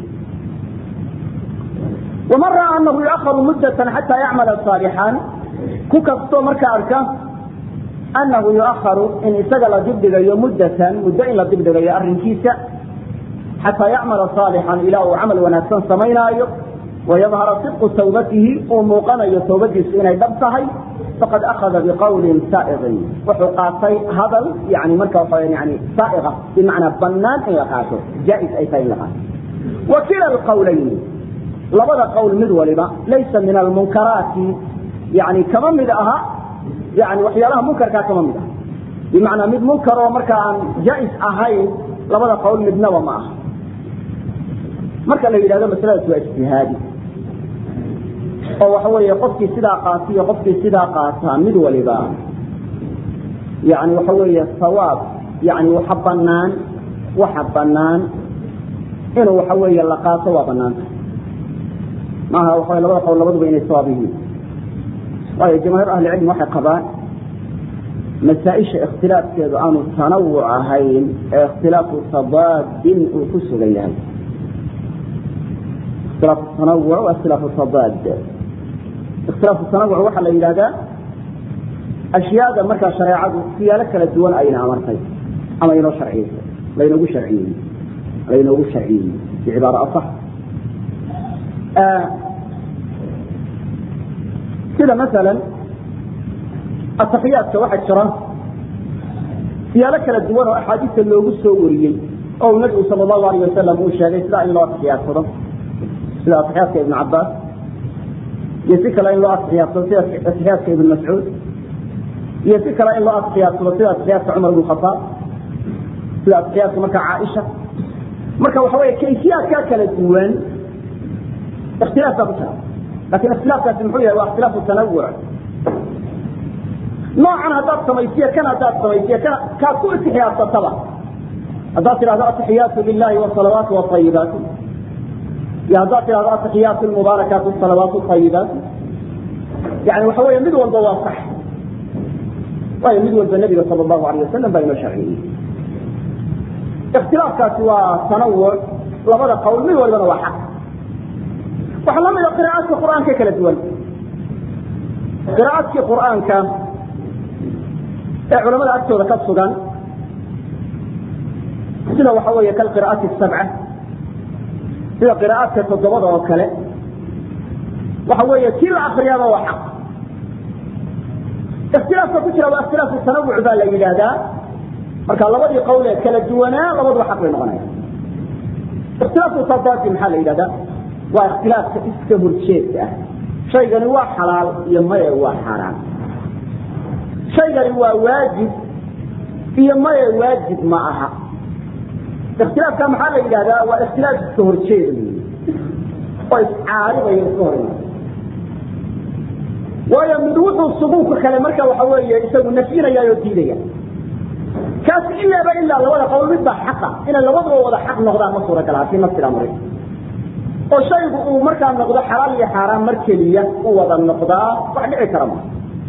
Speaker 1: waman ra'a anahu yuaharu muddatan xataa yacmala saalixan ku kastoo marka arka anahu yuaharu in isaga la dibdhigayo muddatan muddo in la dibdhigayo arrinkiisa xataa yacmala saalixan ilaa uu camal wanaagsan samaynaayo wayadhara sidqu tawbatihi uu muuqanayo tawbadiisu inay dhab tahay faqad akhada biqawlin saaiqin wuxuu qaatay hadal yani marka waa yani saaiqa bimacnaa banaan in la qaato jaa-is ay tahay in la qaato wa kila alqawlayni labada qowl mid waliba laysa min almunkaraati yani kama mid aha yani waxyaalaha munkarkaa kama mid aha bimacnaa mid munkar oo marka aan jaa-is ahayn labada qowl midnaba ma aha marka la yidhahdo masaladaas waa ijtihaadi oo waxa weeye qofkii sidaa qaata iyo qofkii sidaa qaataa mid waliba yani waxa weeye sawaab yani waxa banaan waxa banaan inuu waxa weeye la qaato waa banaanta maaha waxa labada qowl labaduba inay sawaab yihiin waayo jamaahiir ahli cilmi waxay qabaan masaaisha ikhtilaafkeedu aanu tanawuc ahayn ee ikhtilaafu tadaadin uu ku sugan yahay ikhtilaafu tanawuc waa ikhtilaafu tadaad ikhtilaafu tanawuc waxaa la yidhahdaa ashyaada markaa shareecadu siyaalo kala duwan ayna amartay ama inoo sharciyeysay laynoogu sharciyeeyey laynoogu sharciyeeyey bicibaara asax sida masalan ataxiyaadka waxaa jira siyaalo kala duwan oo axaadiista loogu soo wariyey oo uu nabigu sala allahu alayh wasalam uu sheegay sidaa in loo atixiyaadsado sida atixiyaadka ibn cabaas iyo si kale in loo atixiyaadsado sida atixiyaadka ibn mascuud iyo si kale in loo atixiyaadsado sida atixiyaadka cumar ibn khataab sida atixiyaatka marka caaisha marka waxa weeye kayfiyaadkaa kala duwan ikhtilaaf baa ku jira lakin ikhtilaafkaasi muxuu yahay waa ikhtilaafu tanawuc noocan haddaad samaysiyo kan haddaad samaysiyo kan kaad ku itixiyaasataba haddaad tidhahdo atixiyaatu lilahi wasalawaatu waayibaatu iyo haddaad tidhahdo atixiyaatu lmubaarakaatu salawaatu ayibaatu yani waxa weeye mid walba waa sax waayo mid walba nabiga sal allahu alayh wasalam baa inoo sharciyey ikhtilaafkaasi waa tanawuc labada qowl mid walbana waa xaq waxaa la mida qira'aadka qur'aanka kala duwan qira'aadkii qur'aanka ee culamada agtooda ka sugan sida waxa weeye kalqira'aati sabca sida qira'aadka toddobada oo kale waxa weeye kii la akriyaaba waa xaq ikhtilaafka ku jira waa ikhtilaafu tanawuc baa la yidhaahdaa marka labadii qowl ee kala duwanaa labaduba xaq bay noqonaya ikhtilaafu tadaadi maxaa la yidhahdaa waa ikhtilaafka iska horjeedka ah shaygani waa xalaal iyo maye waa xaaraan shaygani waa waajib iyo maye waajib ma aha ikhtilaafka maxaa la yidhahdaa waa ikhtilaaf iska horjeeda oo iscaaribayo iska hor waayo mid wuxuu subuuka kale marka waxa weeye isagu nafyinaya oo diidaya kaas ilaaba ilaa labada qowl midbaa xaqa inay labaduba wada xaq noqdaan ma suuragal ah fii nafsi amri oo shaygu uu markaa noqdo xalaal iyo xaaraan mar keliya u wada noqdaa wax dhici kara ma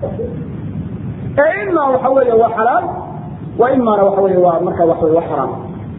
Speaker 1: ee imaa waxa weeye waa xalaal wa imaana waxa weeye waa marka waxa weye waa xaraam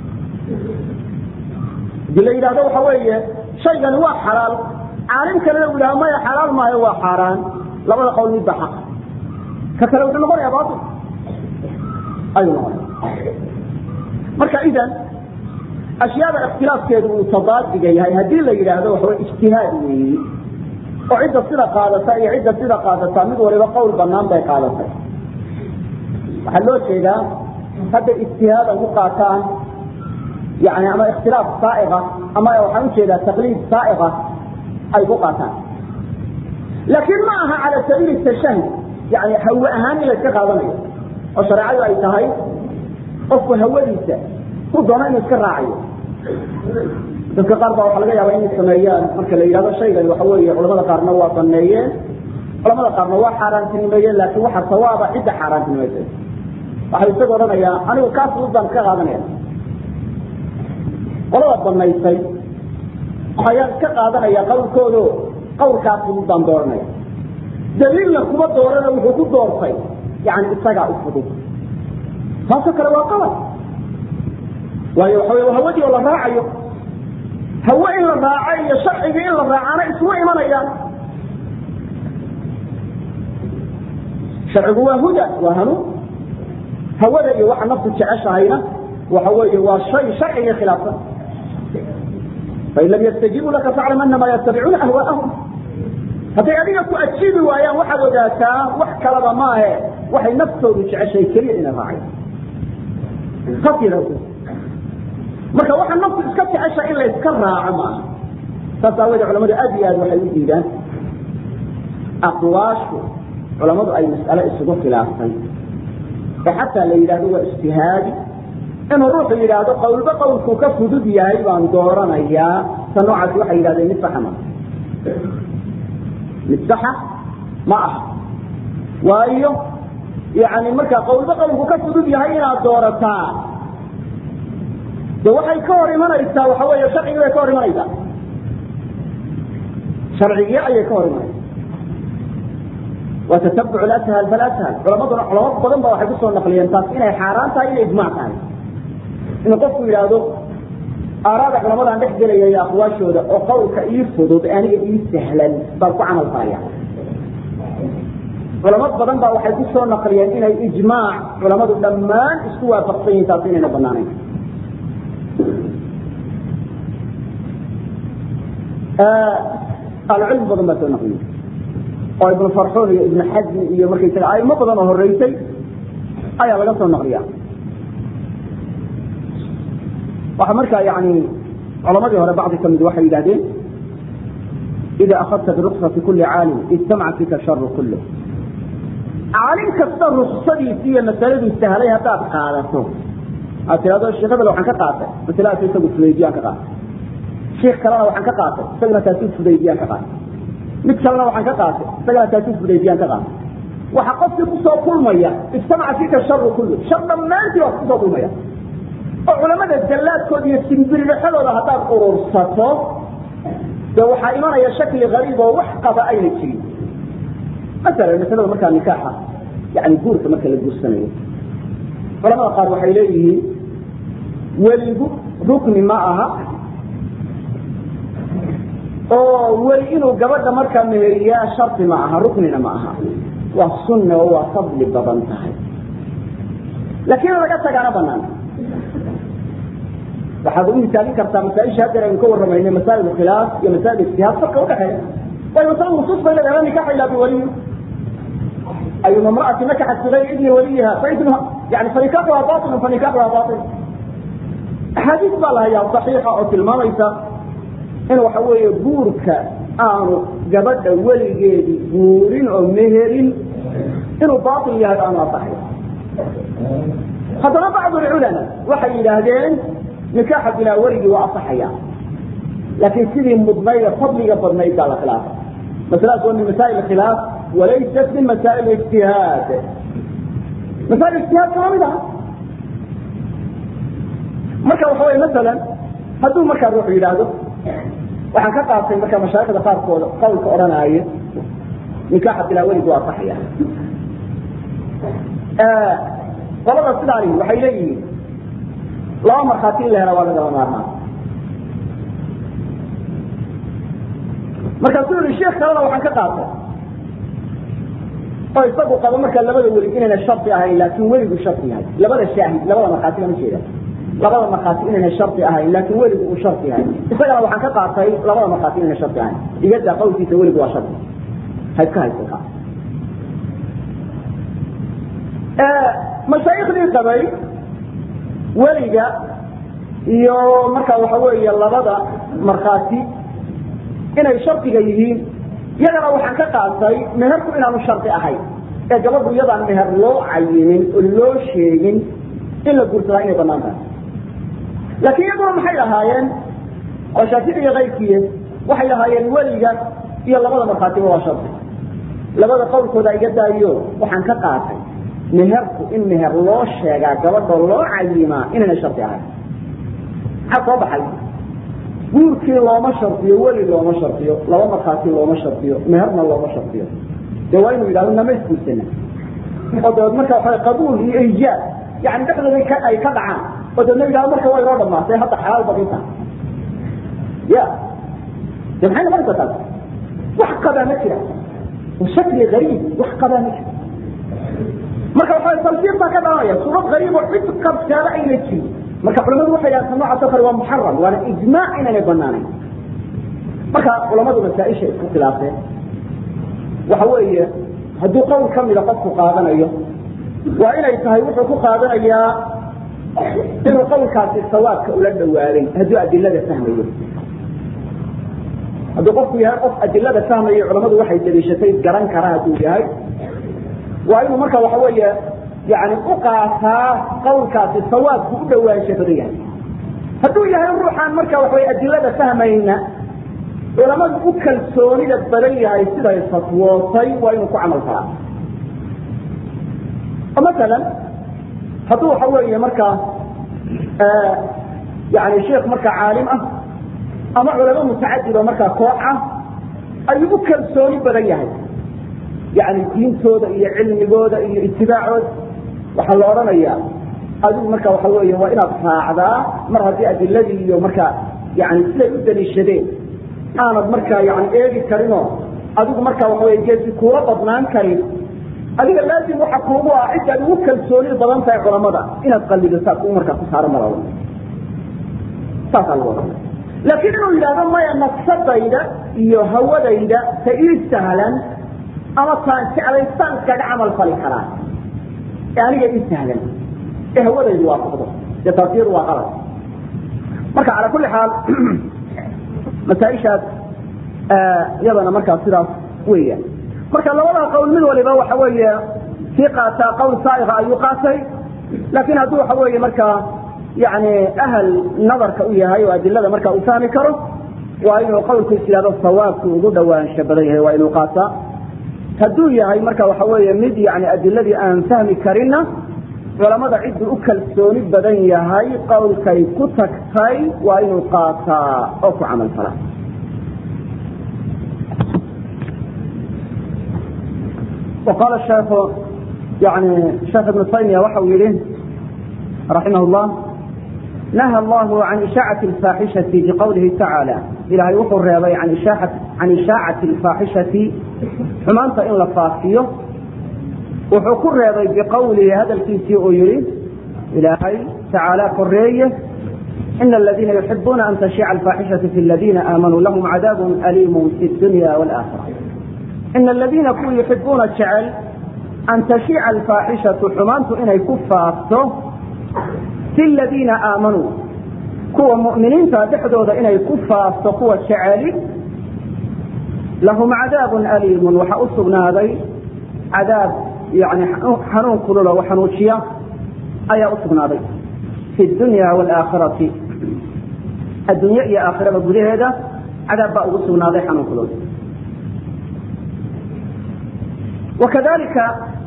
Speaker 1: hadii la yidhahdo waxa weeye shaygani waa xalaal caalim kalena u yidhahdo maya xalaal maayo waa xaaraan labada qowl midba xaq ka kale wuxuu noqonayaa baatil ayuu noqonaya marka idan ashyaada ikhtilaafkeedu uu tadaadiga yahay haddii la yidhaahdo waxawa ijtihaad weeyi oo cidda sida qaadata iyo cidda sida qaadata mid waliba qowl banaan bay qaadatay waxaa loo jeedaa hadday ijtihaadan ku qaataan yani ama ikhtilaaf saaiqa ama waxaan ujeedaa taqliid saaiqa ay ku qaataan laakiin ma aha cala sabiili tashahud yani hawe ahaan in la iska qaadanayo oo shareecadu ay tahay qofku hawadiisa ku doono inuu iska raacayo dadka qaar baa waxaa laga yaaba inay sameeyaan marka la yidhahdo shaygani waxa weeye culamada qaarna waa sameeyeen culamada qaarna waa xaaraantinimeeyeen laakiin waxa sawaaba cidda xaaraantinimaysay waxay isaga odhanayaa anigu kaas udaan ka qaadanaya qolada banaysay ayaan iska qaadanaya qawlkoodo qawlkaas udaan dooranaya daliilna kuma doorana wuxuu ku doortay yani isagaa u fudud taasoo kale waa qalad waayo waxa wey hawadii oo la raacayo hawe in la raaco iyo sharcigii in la raacana isma imanayaan sharcigu waa huda waa hanuun hawada iyo waxa naftu jeceshahayna waxa weeye waa shay sharciga khilaafsan fain lam yastajiibuu laka faclam anama yattabicuuna ahwaa'ahum hadday adiga ku ajiibi waayaan waxaad ogaataa wax kalaba maahe waxay naftoodu jeceshahay keliya inay raacay marka waxa naftu iska jecesha in la iska raaco maaha saas aawoodee culamadu aad iyo aad waxay u diidaan aqwaashu culamadu ay mas'ale isugu khilaaftay ee xataa la yidhahdo waa ijtihaadi inuu ruuxu yidhaahdo qowlba qowlkuu ka fudud yahay baan dooranayaa ta noocaasi waxay yidhahdeen mid saxa ma mid saxa ma aha waayo yani marka qowlba qowlku ka fudud yahay inaad doorataa de waxay ka hor imanaysaa waxa weeye sharcigii bay ka hor imanaysaa sharcigii ayay ka hor imanaysaa waa tatabuc ashal falashal culamaduna culamo badan ba waxay kusoo naqliyeen taas inay xaaraan tahay inay ijmac tahay inuu qofku yidhaahdo aaraada culamadan dhex gelaya iyo aqwaashooda oo qowlka ii fudud aniga ii sahlan baan ku camal faaya culamo badan baa waxay kusoo naqliyeen inay ijmaac culamadu dhammaan isku waafaqsan yihin taas inayna banaanayn ahlucilmi badan baa soo naqliyey oo ibnu farxuun iyo ibnu xasmi iyo markaysaga aimo badan oo horeysay ayaa laga soo naqliya waxa markaa yani culamadii hore bacdi kamid waxay yidhahdeen ida akhadta biruksati kuli caalim ijtamaca fika sharu kulh caalim kasta ruksadiisi iyo masaladuu sahlay haddaad qaadato aad tirahdo sheekh hebel waxaan ka qaatay masaladaas isagu fudaydiyaan ka qaatay sheekh kalena waxaan ka qaatay isagana taasi fudaydiyaan ka qaatay mid kalena waxaan ka qaatay isagana taasi fudaydiyaan ka qaatay waxa qofkii kusoo kulmaya ijtamaca fika sharu kullu shar dhammaantii waa kusoo kulmaya oo culamada jallaadkooda iyo simbirixadooda haddaad urursato de waxaa imanaya shakli gariib oo wax qaba ayna jirin masalan masalada markaa nikaaxa yani guurka marka la guursanayo culamada qaar waxay leeyihiin weligu rukni ma aha oo weli inuu gabadha markaa meheriyaa shardi ma aha ruknina ma aha waa sunna oo waa fadli badan tahay laakiin laga tagaana banaan waxaad u misaalin kartaa masaaisha haddeer aynu ka warramayno masaa'il khilaaf iyo masaa'il ijtihaad farka udhaxeeya waayo masalada nusuus bay leedahay nikaxa ilaa biwaliyi ayuma imra'ati nakaxat bigayri idni waliyiha faidnuha yani fanikaxuha batilun fanikaxuha batil axaadiis baa la hayaa saxiixa oo tilmaamaysa in waxa weeye guurka aanu gabadha weligeedii guurin oo meherin inuu batil yahay aanu asaxay haddana bacdu lculama waxay yidhaahdeen nikaaxa bilaa weligii waa asaxaya laakiin sidii mudnayd ee fadliga badnayd baa la khilaafa masaladaas waa min masaa'il khilaaf walaysat min masaa'il ijtihaad masaa'il ijtihaad kama mid aha marka waxa weye masalan hadduu markaa ruuxu yidhaahdo waxaan ka qaatay markaa mashaaikhda qaarkooda qawlka odhanaayo nikaaxa bilaa weligi waa asaxaya qolada sidaani waxay leeyihiin laba markhaati in la hela waa lagala maarmaan markaasuu yihi sheekh kalena waxaan ka qaatay oo isagu qabo markaa labada weli inayna shardi ahayn laakin weligu shardi yahay labada shaahid labada markhaati lama jeeda labada markhaati inayna shardi ahayn laakin weligu uu shardi yahay isagana waxaan ka qaatay labada markhaati inayna shardi ahayn igada qawlkiisa weligu waa shardi ha iska haysa mashaayikhdii qabay weliga iyo markaa waxa weeye labada markhaati inay shardiga yihiin iyagana waxaan ka qaatay meherku inaanu shardi ahayn ee gabadhu iyadaan meher loo cayimin oo loo sheegin in la guursadaa inay banaan tahay laakiin iyaguna maxay lahaayeen oo shaafici iyo kayrkiiye waxay lahaayeen weliga iyo labada markhaatiba waa shardi labada qowlkooda iga daayo waxaan ka qaatay meherku in meher loo sheegaa gabadha loo cayimaa inayna shardi ahayn maxaa soo baxay guurkii looma shardiyo weli looma shardiyo laba markhaati looma shardiyo meherna looma shardiyo dee waa inuu yidhahdo nama isguursana oo dabeed marka waxa qabuul iyo ijaab yani dhexdooda ay ka dhacaan oo dabeedna yidhahdo marka waa inoo dhamaatay hadda xalaal badinta ya de maxay noqonaysaa taas wax qabaa ma jira shakli gariib wax qabaa ma jira marka waxa talfiiq baa ka dhalanaya suurad gariib oo cid qabtaaba ayna jirin marka culamadu waxay yidhahdeen noocaas oo kale waa muxaram waana ijmaac inaanay banaanayn marka culamadu masaaisha isku khilaafeen waxa weeye hadduu qowl ka mida qofku qaadanayo waa inay tahay wuxuu ku qaadanayaa inuu qowlkaasi sawaabka ula dhawaaday hadduu adilada fahmayo hadduu qofku yahay qof adilada fahmayo culamadu waxay daliishatay garan kara hadduu yahay waa inuu marka waxa weeye yani u qaataa qawlkaasi sawaabku u dhawaansha badan yahay hadduu yahay ruuxaan marka waxaway adilada fahmayna culamadu u kalsoonida badan yahay siday fatwootay waa inuu ku camal falaa oo masalan hadduu waxa weeye markaa yani sheekh markaa caalim ah ama culamo mutacadid oo markaa koox ah ayuu u kalsooni badan yahay yani diintooda iyo cilmigooda iyo itibaacooda waxaa la odhanayaa adigu marka waxa weeye waa inaad raacdaa mar haddii adiladii iyo markaa yani siday u daliishadeen aanad markaa yani eegi karinoo adigu marka waxa wey geesi kuula badnaan karin adiga laazim waxa kuugu ah ciddaad ugu kalsooni badan tahay culamada inaad qallido saas u markaa ku saaro mara saasaa lagu odhanaya laakiin inuu yidhahdo maya nafsadayda iyo hawadayda ta ii sahlan ama taan jeclaystaan iskaga camal fali karaa ee aniga ii sahlan ee hawadaydu waa fuqdo dee taasiyadu waa qalad marka calaa kulli xaal masaaishaas iyadana markaa sidaas weeyaan marka labada qowl mid waliba waxa weeye kii qaataa qowl saaiqa ayuu qaatay laakiin hadduu waxa weeye markaa yani ahal nadarka u yahay oo adilada marka uu fahmi karo waa inuu qowlkiis yihahdo sawaabku ugu dhawaansha badan yahay waa inuu qaataa hadduu yahay marka waxa weeye mid yani adiladii aan fahmi karinna culamada cidduu u kalsooni badan yahay qowlkay ku tagtay waa inuu qaataa oo ku camal falaa وqاl sheekh yani sheekh ibnu taymiya waxa uu yihi raximah اllah naha allahu can ishaacaةi اlfaaxishati biqowlihi tacaala ilahay wuxuu reebay can ishaacaةi اlfaaxishati xumaanta in la faafiyo wuxuu ku reebay biqowlihi hadalkiisii uu yihi ilaahay tacaala koreeye ina aladiina yuxibuuna an tashiica alfaaxishaةu fi اladina aamanuu lahum cadaab aliim fi اdunya wاlآkhira ina aladiina kuwa yuxibuuna jecel an tashiica alfaaxishatu xumaantu inay ku faafto fi ladiina aamanuu kuwa mu'miniinta dhexdooda inay ku faafto kuwa jeceli lahum cadaabun aliimun waxaa u sugnaaday cadaab yani xanuun kululo oo xanuujiya ayaa u sugnaaday fi dunya waalaakhirati adduunye iyo aakhirada gudaheeda cadaab baa ugu sugnaaday xanuun kulul wakadalika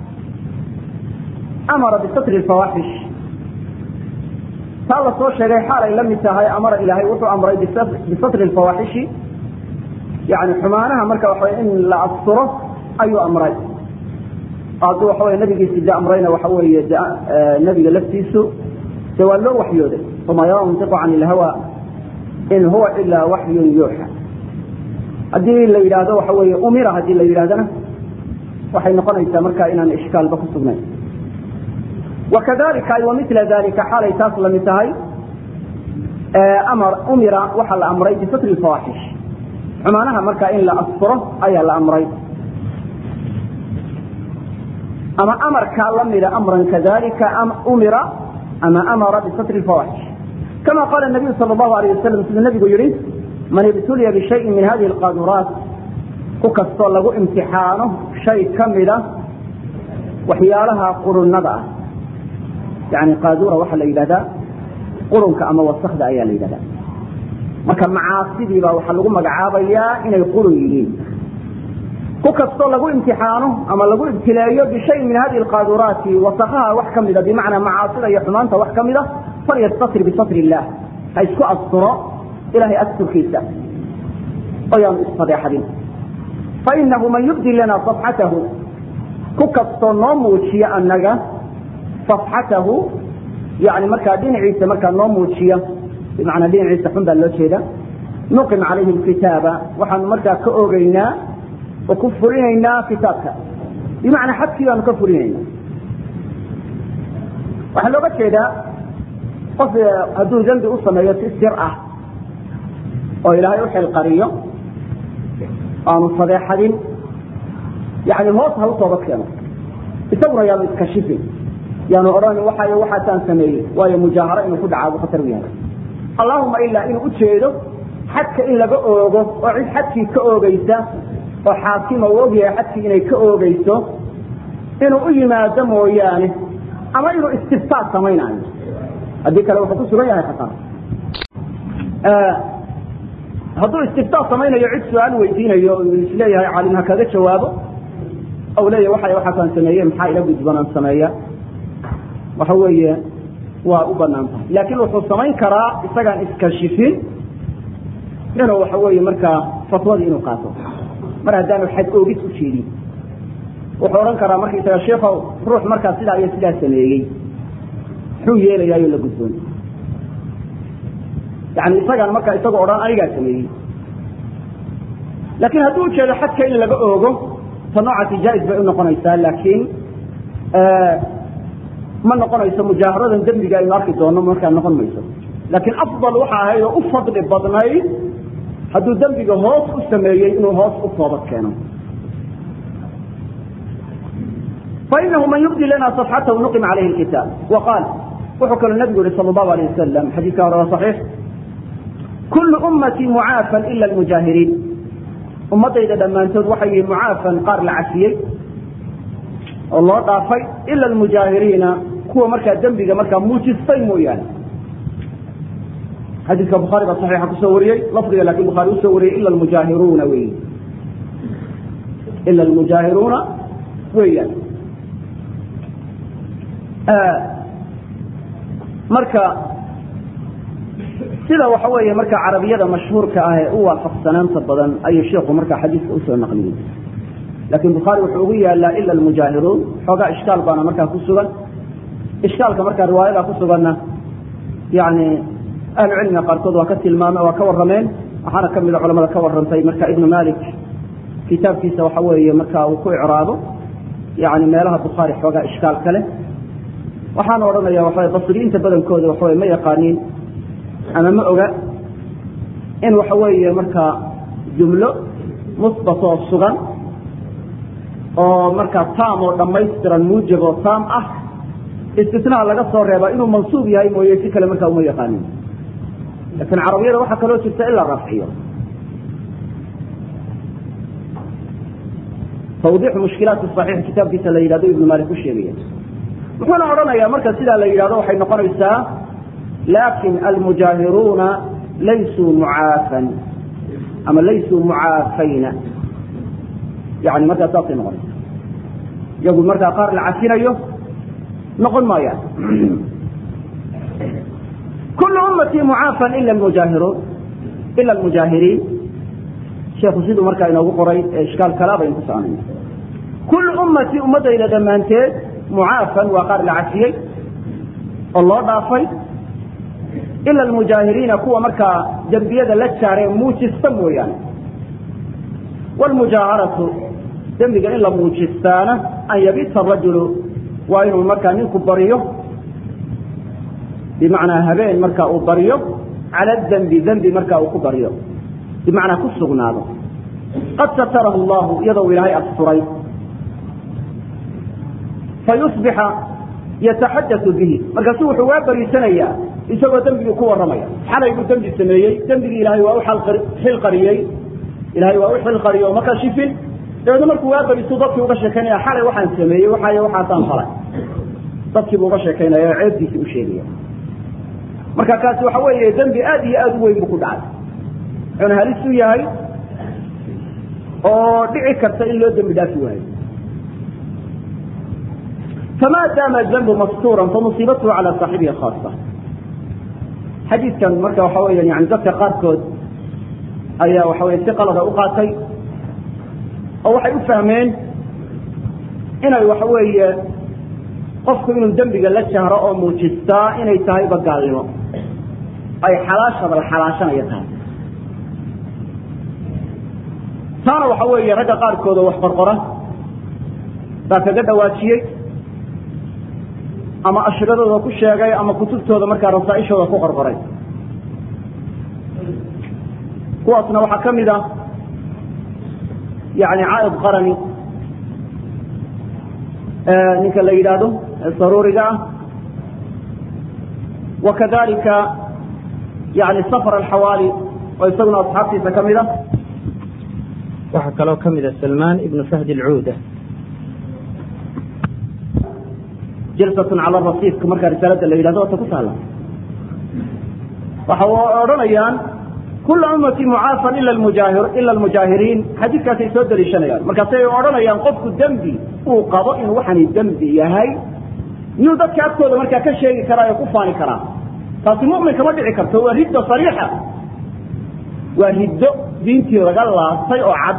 Speaker 1: amara bisatri lfawaaxish taa la soo sheegay xaalay la mid tahay amara ilaahay wuxuu amray bisatri lfawaaxishi yani xumaanaha marka waxa in la asturo ayuu amray hadduu waxa wey nabigiisi de amrayna waxa weeye de nebiga laftiisu de waa loo waxyooday uma yantiqu can ilhawa in huwa ilaa waxyun yuuxa haddii la yidhaahdo waxa weeye umira haddii la yidhahdana waxay noqonaysaa marka inaan ishkaalba ku sugnayn wakadalika ay wamila dalika xaalay taas lamid tahay amar umira waxaa la amray bisatri lfawaaxish xumaanaha marka in la asturo ayaa la amray ama amarkaa lamida amran kadalika umira ama amara bisatri lfawaaxish kama qaala nabiyu sal allahu alayh wasalam siduu nabigu yihi man ibtuliya bishayin min hadihi alqaaduraat ku kastoo lagu imtixaano shay ka mida waxyaalaha qurunada ah yani qaadura waxaa la yidhahdaa qurunka ama wasakda ayaa la yidhahdaa marka macaasidii baa waxaa lagu magacaabayaa inay qurun yihiin ku kastoo lagu imtixaano ama lagu ibtileeyo bishayin min hadihi alqaaduraati wasakaha wax ka mida bimacnaa macaasida iyo xumaanta wax ka mida falyastatir bisatri illah ha isku asturo ilahay asturkiisa oo yaanu isfadeexadin fainahu man yubdi lana safxatahu ku kastoo noo muujiya anaga safxatahu yani markaa dhinaciisa markaa noo muujiya bimacnaa dhinaciisa xun baa loo jeeda nuqim calayhi lkitaaba waxaanu markaa ka ogeynaa oo ku fulinaynaa kitaabka bimacnaa xadkii baanu ka fulinayna waxaa looga jeedaa qof hadduu dembi u sameeyo si sir ah oo ilaahay u xilqariyo aanu fadeexadin yani hoos ha u toobad keeno isaguna yaanu iskashifin yaanu odhan waxa waxaasaan sameeyey waayo mujaaharo inuu ku dhacaa buu khatar u yahay allahuma ilaa inuu ujeedo xadka in laga oogo oo cid xadkii ka oogeysa oo xaakima uu ogyahay xadkii inay ka oogeyso inuu u yimaado mooyaane ama inuu istiftaad samaynayo haddii kale wuxuu ku sugan yahay khatar hadduu istiftaad samaynayo cid su-aal weydiinayo isleeyahay caalim ha kaga jawaabo ou leeyahy waxa waxaasaan sameeye maxaa ila gudbanaan sameeya waxa weeye waa u banaan tahay laakiin wuxuu samayn karaa isagaan iskashifin inuu waxa weeye markaa fatwadii inuu qaato mar haddaanu xad oogis u jeedin wuxuu odhan karaa markaisaga sheikow ruux markaa sidaa iyo sidaa sameeyey muxuu yeelayaayo la gudboon yani isagaan markaa isagoo odhan anigaa sameeyey laakiin hadduu ujeedo xadka in laga oogo ta noocaasi jaa-is bay u noqonaysaa laakiin ma noqonayso mujaaharadan dembiga aynu arki doono markaa noqon mayso laakiin afdal waxa ahayd oo u fadli badnayd hadduu dembiga hoos u sameeyey inuu hoos u toobad keeno fainahu man yubdi lana صafxatahu nuqim calayhi lkitaab wa qaal wuxuu kaloo nabigu yihi sal allahu alayh wasalam xadiiska hore waa saxiix kullu ummatii mucaafan ila almujaahiriin ummadayda dhammaantood waxay yihiin mucaafan qaar la cafiyey oo loo dhaafay ila almujaahiriina kuwa markaa dembiga markaa muujistay mooyaane xadiidka bukhaari baa saxiixa kusoo wariyey lafdiga laakin bukhaari usoo wariyey ila almujaahiruuna wey ila almujaahiruuna weeyaan marka sida waxa weeye marka carabiyada mashhuurka ah ee u waafaqsanaanta badan ayuu sheikhu marka xadiiska usoo naqliyey laakiin bukhaari wuxuu ugu yaalaa ila almujaahiruun xoogaa ishkaal baana markaa ku sugan ishkaalka markaa riwaayada ku suganna yani ahlu cilmiga qaarkood waa ka tilmaame waa ka warrameen waxaana ka mida culamada ka warrantay marka ibnu malik kitaabkiisa waxa weeye marka uu ku icraabo yani meelaha bukhaari xoogaa ishkaal kale waxaana odhanaya waxa basriyiinta badankooda waxaweye ma yaqaaniin ama ma oga in waxa weeye markaa jumlo musbatoo sugan oo markaa taam oo dhammaystiran muujab oo taam ah istisnaha laga soo reeba inuu mansuub yahay mooye si kale markaa uma yaqaanin laakiin carabiyada waxaa kaloo jirta in la rafciyo tawdiixu mushkilaati saxiix kitaabkiisa la yidhahdo ibnu maalik u sheegaya wuxuuna odhanayaa marka sidaa la yidhahdo waxay noqonaysaa laakin almujaahiruuna laysuu mucaafan ama laysuu mucaafayna yani markaa saasay noqonaysa iyagu markaa qaar la cafinayo noqon maayaan kulu ummatii mucaafan ila mujaahiruun ila almujaahiriin sheekhu siduu markaa inoogu qoray ee ishkaal kalaa baynu ku soconayna kulu ummatii ummaddayda dhammaanteed mucaafan waa qaar la cafiyey oo loo dhaafay ila almujaahiriina kuwa markaa dembiyada la jaaree muujista mooyaane wlmujaaharatu dembiga in la muujistaana an yabita rajulu waa inuu markaa ninku baryo bimacnaa habeen marka uu baryo cala dembi dembi marka uu ku baryo bimacnaa ku sugnaado qad satarahu allahu iyadoo ilaahay asturay fayusbixa yataxadau bihi markaasu wuxuu waa bariisanayaa isagoo dembigii ku warramaya xalay buu dembi sameeyey dembigii ilaahay waa u xilqariyey ilahay waa u xilqariyo oo markaa shifin dabeedna markuu waa bariisu dadkii uga sheekaynaya xalay waxaan sameeyey waxaay waxaasaan falay dadkiibuu uga sheekaynaya oo ceebdiisii u sheegaya marka kaasi waxa weeye dembi aad iyo aad u weyn buu ku dhacay wuxuuna halis u yahay oo dhici karta in loo dembi dhaafi waayo fama daama dambu mastuuran famusiibatuhu cala saaxibihi khaasa xadiidkan marka waxa weya yani dadka qaarkood ayaa waxa weye si qalada u qaatay oo waxay u fahmeen inay waxa weeye qofku inuu dembiga la jahro oo muujistaa inay tahayba gaalnimo ay xalaashaba la xalaashanayo tahay taana waxa weeye ragga qaarkood oo wax qorqora baa kaga dhawaajiyey ama ashradooda ku sheegay ama kutubtooda markaa rasaaishooda ku qorqoray kuwaasna waxaa ka mid a yani caaid qarani ninka la yidhaahdo saruuriga ah wakadalika yani safar alxawaali oo isaguna asxaabtiisa ka mid a
Speaker 2: waxaa kaloo ka mid a salmaan ibnu fahd alcuuda
Speaker 1: jalsatun cala rasiifka markaa risaalada la yidhahdo ota ku taala waxa odhanayaan kula ummati mucaafan ila mujaahir ila almujaahiriin xadiidkaasay soo daliishanayaan markaasay odhanayaan qofku dembi uu qabo inuu waxani dembi yahay miyuu dadka agtooda markaa ka sheegi karaa oo ku faani karaa taasi mu'min kama dhici karto waa riddo sariixa waa riddo diintii laga laastay oo cad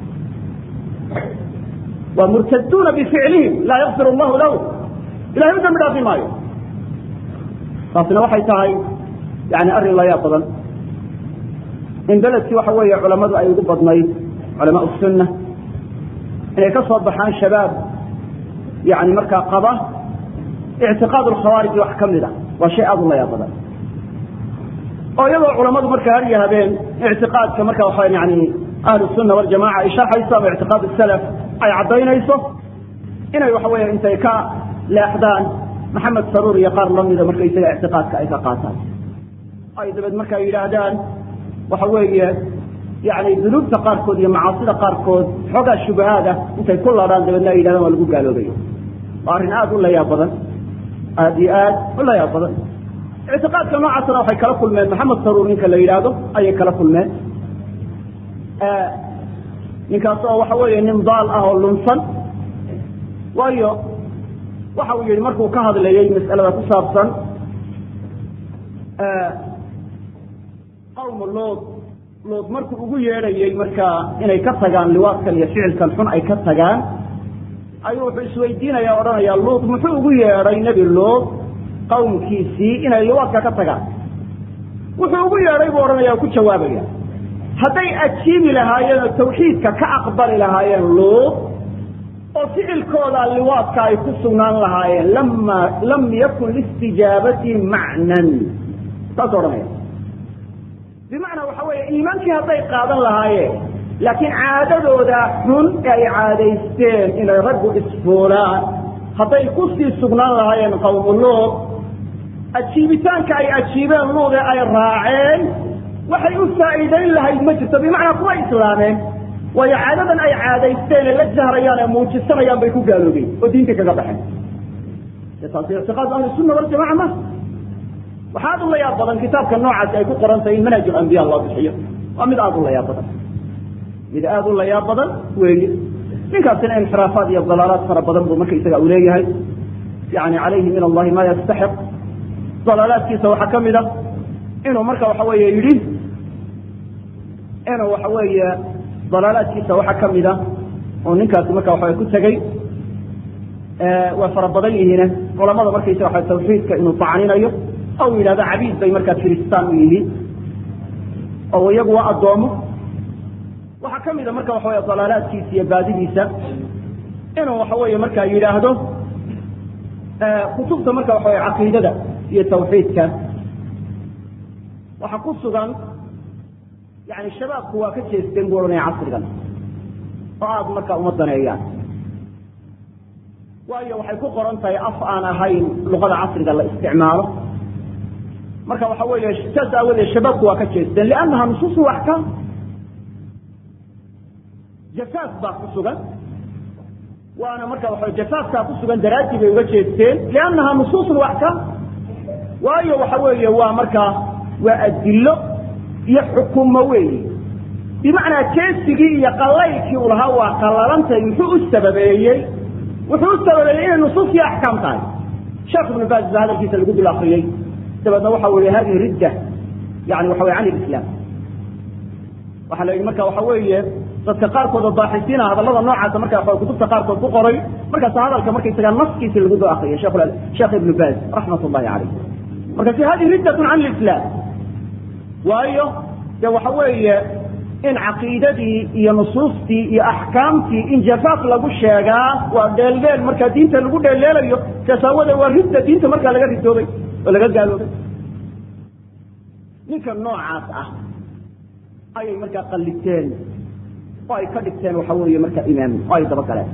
Speaker 1: waa murtaduuna bificlihim laa yakfir allahu lahu ilahay u dambi dhaafi maayo taasina waxay tahay yani arrin layaab badan in beledkii waxa weeye culammadu ay ugu badnayd culamaa sunna inay ka soo baxaan shabaab yani markaa qaba ictiqaad alkhawaarij wax ka mid a waa shay aada u layaab badan oo iyadoo culammadu marka har iyo habeen ictiqaadka marka waxa yani ahlu sunna waljamaca ay sharxayso ama ictiqaad salaf ay caddaynayso inay waxa weeye intay ka leexdaan maxamed saruur iyo qaar lamida marka isaga ictiqaadka ay ka qaataan ay dabeed marka yidhaahdaan waxa weeye yani dunuubta qaarkood iyo macaasida qaarkood xoogaa shubahaad ah intay ku ladhaan dabeedna ay yidhahdaan waa lagu gaaloobayo waa arrin aada u layaab badan aada iyo aad u layaab badan ictiqaadka noocaasna waxay kala kulmeen maxamed saruur ninka la yidhaahdo ayay kala kulmeen ninkaas oo waxa weeye nin daal ah oo lunsan waayo waxa uu yihi markuu ka hadlayey mas'alada ku saabsan qawmu luud luud markuu ugu yeedhayey markaa inay ka tagaan liwaadkan iyo ficilkan xun ay ka tagaan ayuu wuxuu isweydiinaya odhanaya luud muxuu ugu yeedhay nebi luud qawmkiisii inay liwaadka ka tagaan wuxuu ugu yeedhay buu odhanaya ku jawaabaya hadday ajiibi lahaayeen oo tawxiidka ka aqbali lahaayeen luud oo ficilkooda liwaadka ay ku sugnaan lahaayeen lama lam yakun listijaabati macnan saas odhanaya bimacnaa waxa weeye iimaankii hadday qaadan lahaayeen laakiin caadadooda xun ee ay caadaysteen inay raggu isfuulaan hadday kusii sugnaan lahaayeen qawmu luud ajiibitaanka ay ajiibeen luude ay raaceen waxay u faa'iidayn lahayd ma jirto bimacnaa kuwa islaameen waayo caadadan ay caadaysteen ee la jahrayaan ee muujisanayaan bay ku gaaloobeen oo diinta kaga baxeen taasi ictiqaad ahlisunna waljamaca ma waxaa aad u la yaab badan kitaabka noocaasi ay ku qoran tahay in manhaj alambiya loo bixiyo waa mid aad u la yaab badan mid aad u la yaab badan weeye ninkaasina inxiraafaad iyo dalaalaad fara badan buu marka isaga u leeyahay yani calayhi min allahi ma yastaxiq dalaalaadkiisa waxaa ka mid a inuu marka waxa weeye yidhi inuu waxa weeye dalaalaadkiisa waxaa ka mid a oo ninkaasi marka waxa ku tegey way fara badan yihiine culamada markaysa waxa tawxiidka inuu tacninayo oo uu yidhahdo cabiid bay markaa kiristaan u yihiin oo iyagu waa addoomo waxaa ka mid a marka waxa wey dalaalaadkiisa iyo baadidiisa inuu waxa weeye markaa yidhaahdo kutubta marka waxa wey caqiidada iyo tawxiidka waxaa ku sugan yani shabaabku waa ka jeesteen buu odhanaya casrigan oo aada marka uma daneeyaan waayo waxay ku qoran tahay af aan ahayn luqada casriga la isticmaalo marka waxa weeye saas aawadeed shabaabku waa ka jeesteen liannaha nusuusu axkaam jafaaf baa ku sugan waana marka waxa jafaafkaa ku sugan daraadii bay uga jeesteen liannaha nusuusun axkaam waayo waxa weeye waa markaa waa adillo iyo xukumo weeyi bimacnaa jeesigii iyo qallaylkii u lahaa waa qallalantahay muxuu u sababeeyey wuxuu u sababeeyey inay nusuus iyo axkaam tahay sheekh ibnu baas baa hadalkiisa lagu dul akriyey dabeedna waxa weeye hadihi ridda yani waxa weye can ilislaam waxaa la yidhi marka waxa weeye dadka qaarkood oo baaxisiina hadallada noocaasa marka waxa kutubta qaarkood ku qoray markaas hadalka markaysaga naskiisi lagu dul akriyay sheekh sheekh ibnu baaz raxmat ullahi caleyh markaasi hadihi riddatun can lislaam waayo de waxa weeye in caqiidadii iyo nusuustii iyo axkaamtii in jafaaf lagu sheegaa waa dheeldheel markaa diinta lagu dheelleelayo saas aawadeed waa ridda diinta markaa laga ridoobay oo laga gaaloobay ninka noocaas ah ayay markaa qalliteen oo ay ka dhigteen waxa weeye markaa imaam oo ay dabagaleen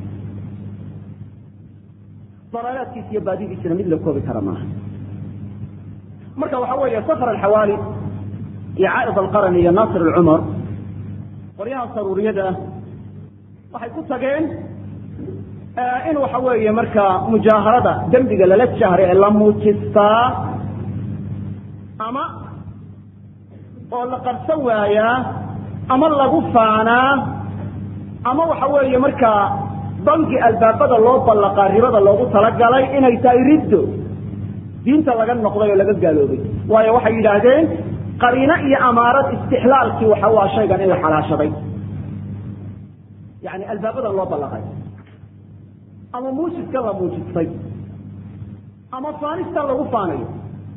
Speaker 1: dalaalaadkiisa iyo baadidiisana mid la koobi kara maaha marka waxa weeye safar alxawaali iyo caaid alqaran iyo naasir alcumar qoryaha saruuriyada ah waxay ku tageen in waxa weeye markaa mujaaharada dembiga lala jahray ee la muujistaa ama oo la qarsan waayaa ama lagu faanaa ama waxa weeye markaa bangi albaabada loo ballaqaa ribada loogu talagalay inay tahay riddo diinta laga noqday oo laga gaaloobay waayo waxay yidhaahdeen qariino iyo amaarad istixlaalkii waxa waa shaygan in la xalaashaday yani albaabadan loo ballaqay ama muujidkan la muujistay ama faanistan lagu faanayo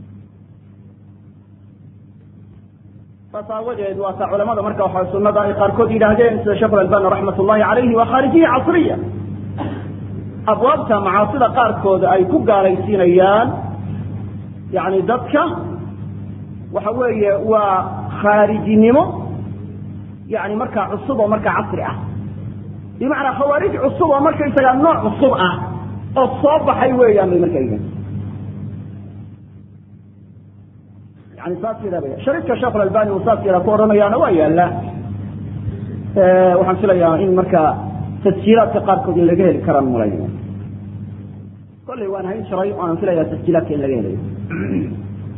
Speaker 1: saas aawadeed waa taa culamada marka waxa sunada ay qaarkood yidhaahdeen sida sheekh albani raxmat ullahi calayhi waa khaarijiya casriya abwaabta macaasida qaarkood ay ku gaalaysiinayaan yani dadka waxa weeye waa khaarijinimo yani markaa cusub oo markaa casri ah bimacnaa khawaarij cusub oo markaysagaa nooc cusub ah oo soo baxay weeyaan bay markaa yihiin yani saas yidhaabaya shariidka sheekh albani uu saas yadaa ku odhanayaana waa yaallaa waxaan filayaa in markaa tasjiilaadka qaarkood in laga heli karaan malaynaya kolley waan hayn jiray o aan filayaa tasjiilaadka in laga helayo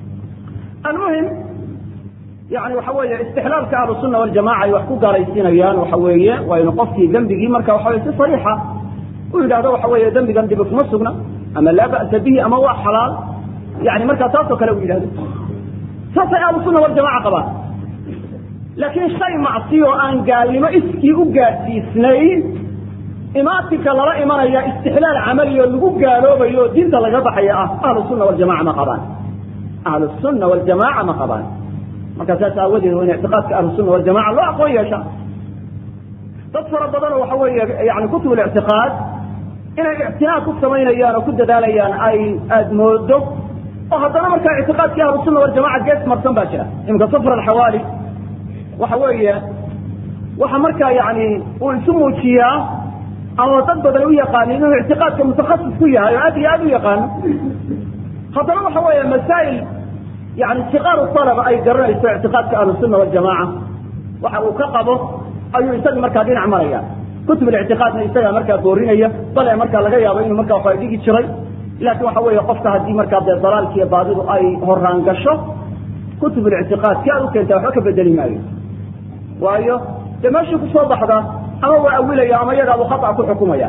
Speaker 1: almuhim yani waxa weeye istixlaalka ahlusunna waljamaca ay wax ku gaalaysiinayaan waxa weeye waa inu qofkii dembigii marka waxa weye si sariixa u yidhahdo waxa weeye dembigan dibi kuma sugna ama laa ba'sa bihi ama waa xalaal yani markaa taasoo kale u yidhahdo saasay ahlusunna waljamaca qabaan laakiin shay macsiyo aan gaalnimo iskii u gaadhsiisnayn imaatinka lala imanaya istixlaal camaliyo lagu gaaloobayo oo diinta laga baxaya ah ahlusunna waljamaca ma qabaan ahlusunna waljamaca ma qabaan marka saas aawadeed waa in ictiqaadka ahlusunna waljamaca loo aqoon yeesha dad fara badanoo waxa weeye yani kutub lictiqaad inay ictinaa ku samaynayaan oo ku dadaalayaan ay aada moodo oo haddana markaa ictiqaadkii ahlusunna waljamaca gees marsan baa jira iminka safr alxawaali waxa weeye waxa markaa yani uu isu muujiyaa ama dad badan u yaqaanin inuu ictiqaadka mutakhasis ku yahay oo aad iyo aad u yaqaano haddana waxa weeye masaa'il yani siqaaru talaba ay garanayso ictiqaadka ahlusunna waljamaca waxa uu ka qabo ayuu isaga markaa dhinac maraya kutub lictiqaadna isagaa markaa boorinaya bale markaa laga yaabo inuu markaa waxa dhigi jiray laakiin waxa weeye qofka haddii markaa dee dalaalkiiyo baadidu ay horaan gasho kutub lictiqaad si aad u keenta waxba ka bedeli maayo waayo dee meeshii kusoo baxda ama waa awilaya ama iyagaabu khata ku xukumaya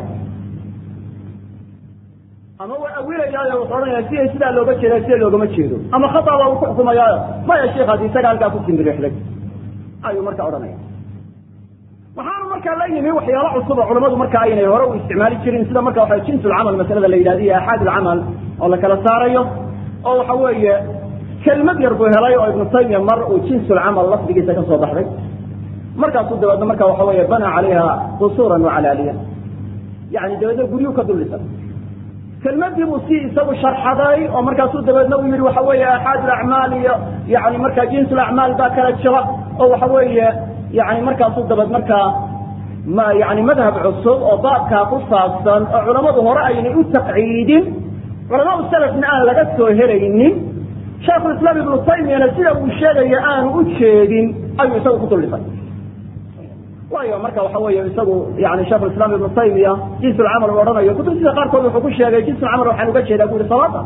Speaker 1: ama waa awilayaayo wuxuu odhanaya siday sidaa looga jeeda sida loogama jeedo ama khata baa uu ku xukumayaayo maya sheikh haddii isaga halkaa ku simbirixday ayuu marka odhanaya waxaanu markaa la yimi waxyaalo cusub oo culamadu marka aynay hore u isticmaali jirin sida marka waxa jinsulcamal masalada la yidhahdo iyo axaad ulcamal oo la kala saarayo oo waxa weeye kelmad yar buu helay oo ibnu taymiya mar uu jinsulcamal lafdigiisa ka soo baxday markaasuu dabeedna marka waxa weeye bana calayha qusuuran wacalaaliya yani dabeedna guryu ka duldhisan kelmadii buu si isagu sharxaday oo markaasuu dabeedna uu yihi waxa weeye axaad ulacmaal iyo yani marka jinsulacmaal baa kala jira oo waxa weeye yani markaasuu dabeed markaa ma yani madhab cusub oo baabkaa ku saabsan oo culammadu hore aynay u taqciidin culamadu salafna aan laga soo helaynin shaekhulislaam ibnu taymiyana sida uu sheegaya aanu u jeedin ayuu isagu ku duldhisay waayo marka waxa weeye isagu yani sheikhulislaam ibnu taymiya jinsulcamal uu odhanayo kutubtiisa qaarkood wuxuu ku sheegay jinsulcamal waxaan uga jeedaa bu ihi salaada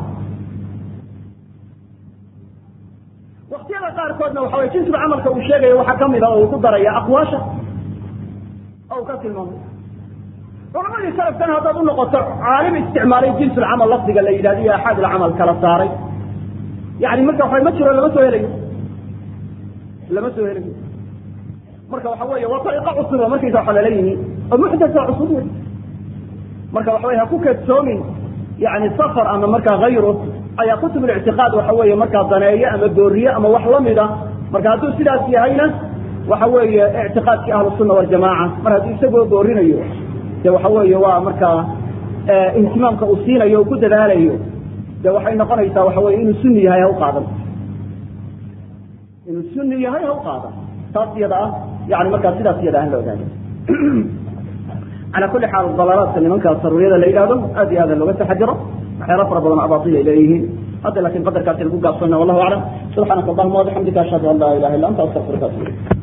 Speaker 1: waktiyada qaarkoodna waxa weye jinsul camalka uu sheegayo waxaa kamid a oo uu ku daraya aqwaasha oo uu ka tilmaamay culamadii salafkan haddaad u noqoto caalim isticmaalay jinsul camal lafdiga la yidhahdo iyo axaad ulcamal kala saaray yani marka waxa ma jiro lama soo helayo lama soo helayo marka waxa weeye waa ariiqo cusub oo markaysa waxa lala yimi oo muxdasa cusub wey marka waxa weye ha ku kadsoomin yani safar ama markaa hayru ayaa kutub lictiqaad waxa weeye markaa daneeyo ama dooriye ama wax lamida marka hadduu sidaas yahayna waxa weeye ictiqaadkii ahlusunna waljamaca mar hadduu isagoo doorinayo de waxa weeye waa markaa ihtimaamka uu siinayo o ku dadaalayo de waxay noqonaysaa waxa weye inuu suni yahay ha u qaadan inuu suni yahay ha u qaadan taas iyada ah yani markaa sidaas iyada ah la ogaado calى kuli xaal dalaalaadka nimanka saruriyada la yidhahdo aad iyo aad looga taxajiro waxyaala fara badan abail ay leeyihiin hadda lakin qadarkaasi lagu gaabsana wallahu aclam subxaanaka allahuma wabixamdika ashhadu an laa ilaha illa anta astaqfiruka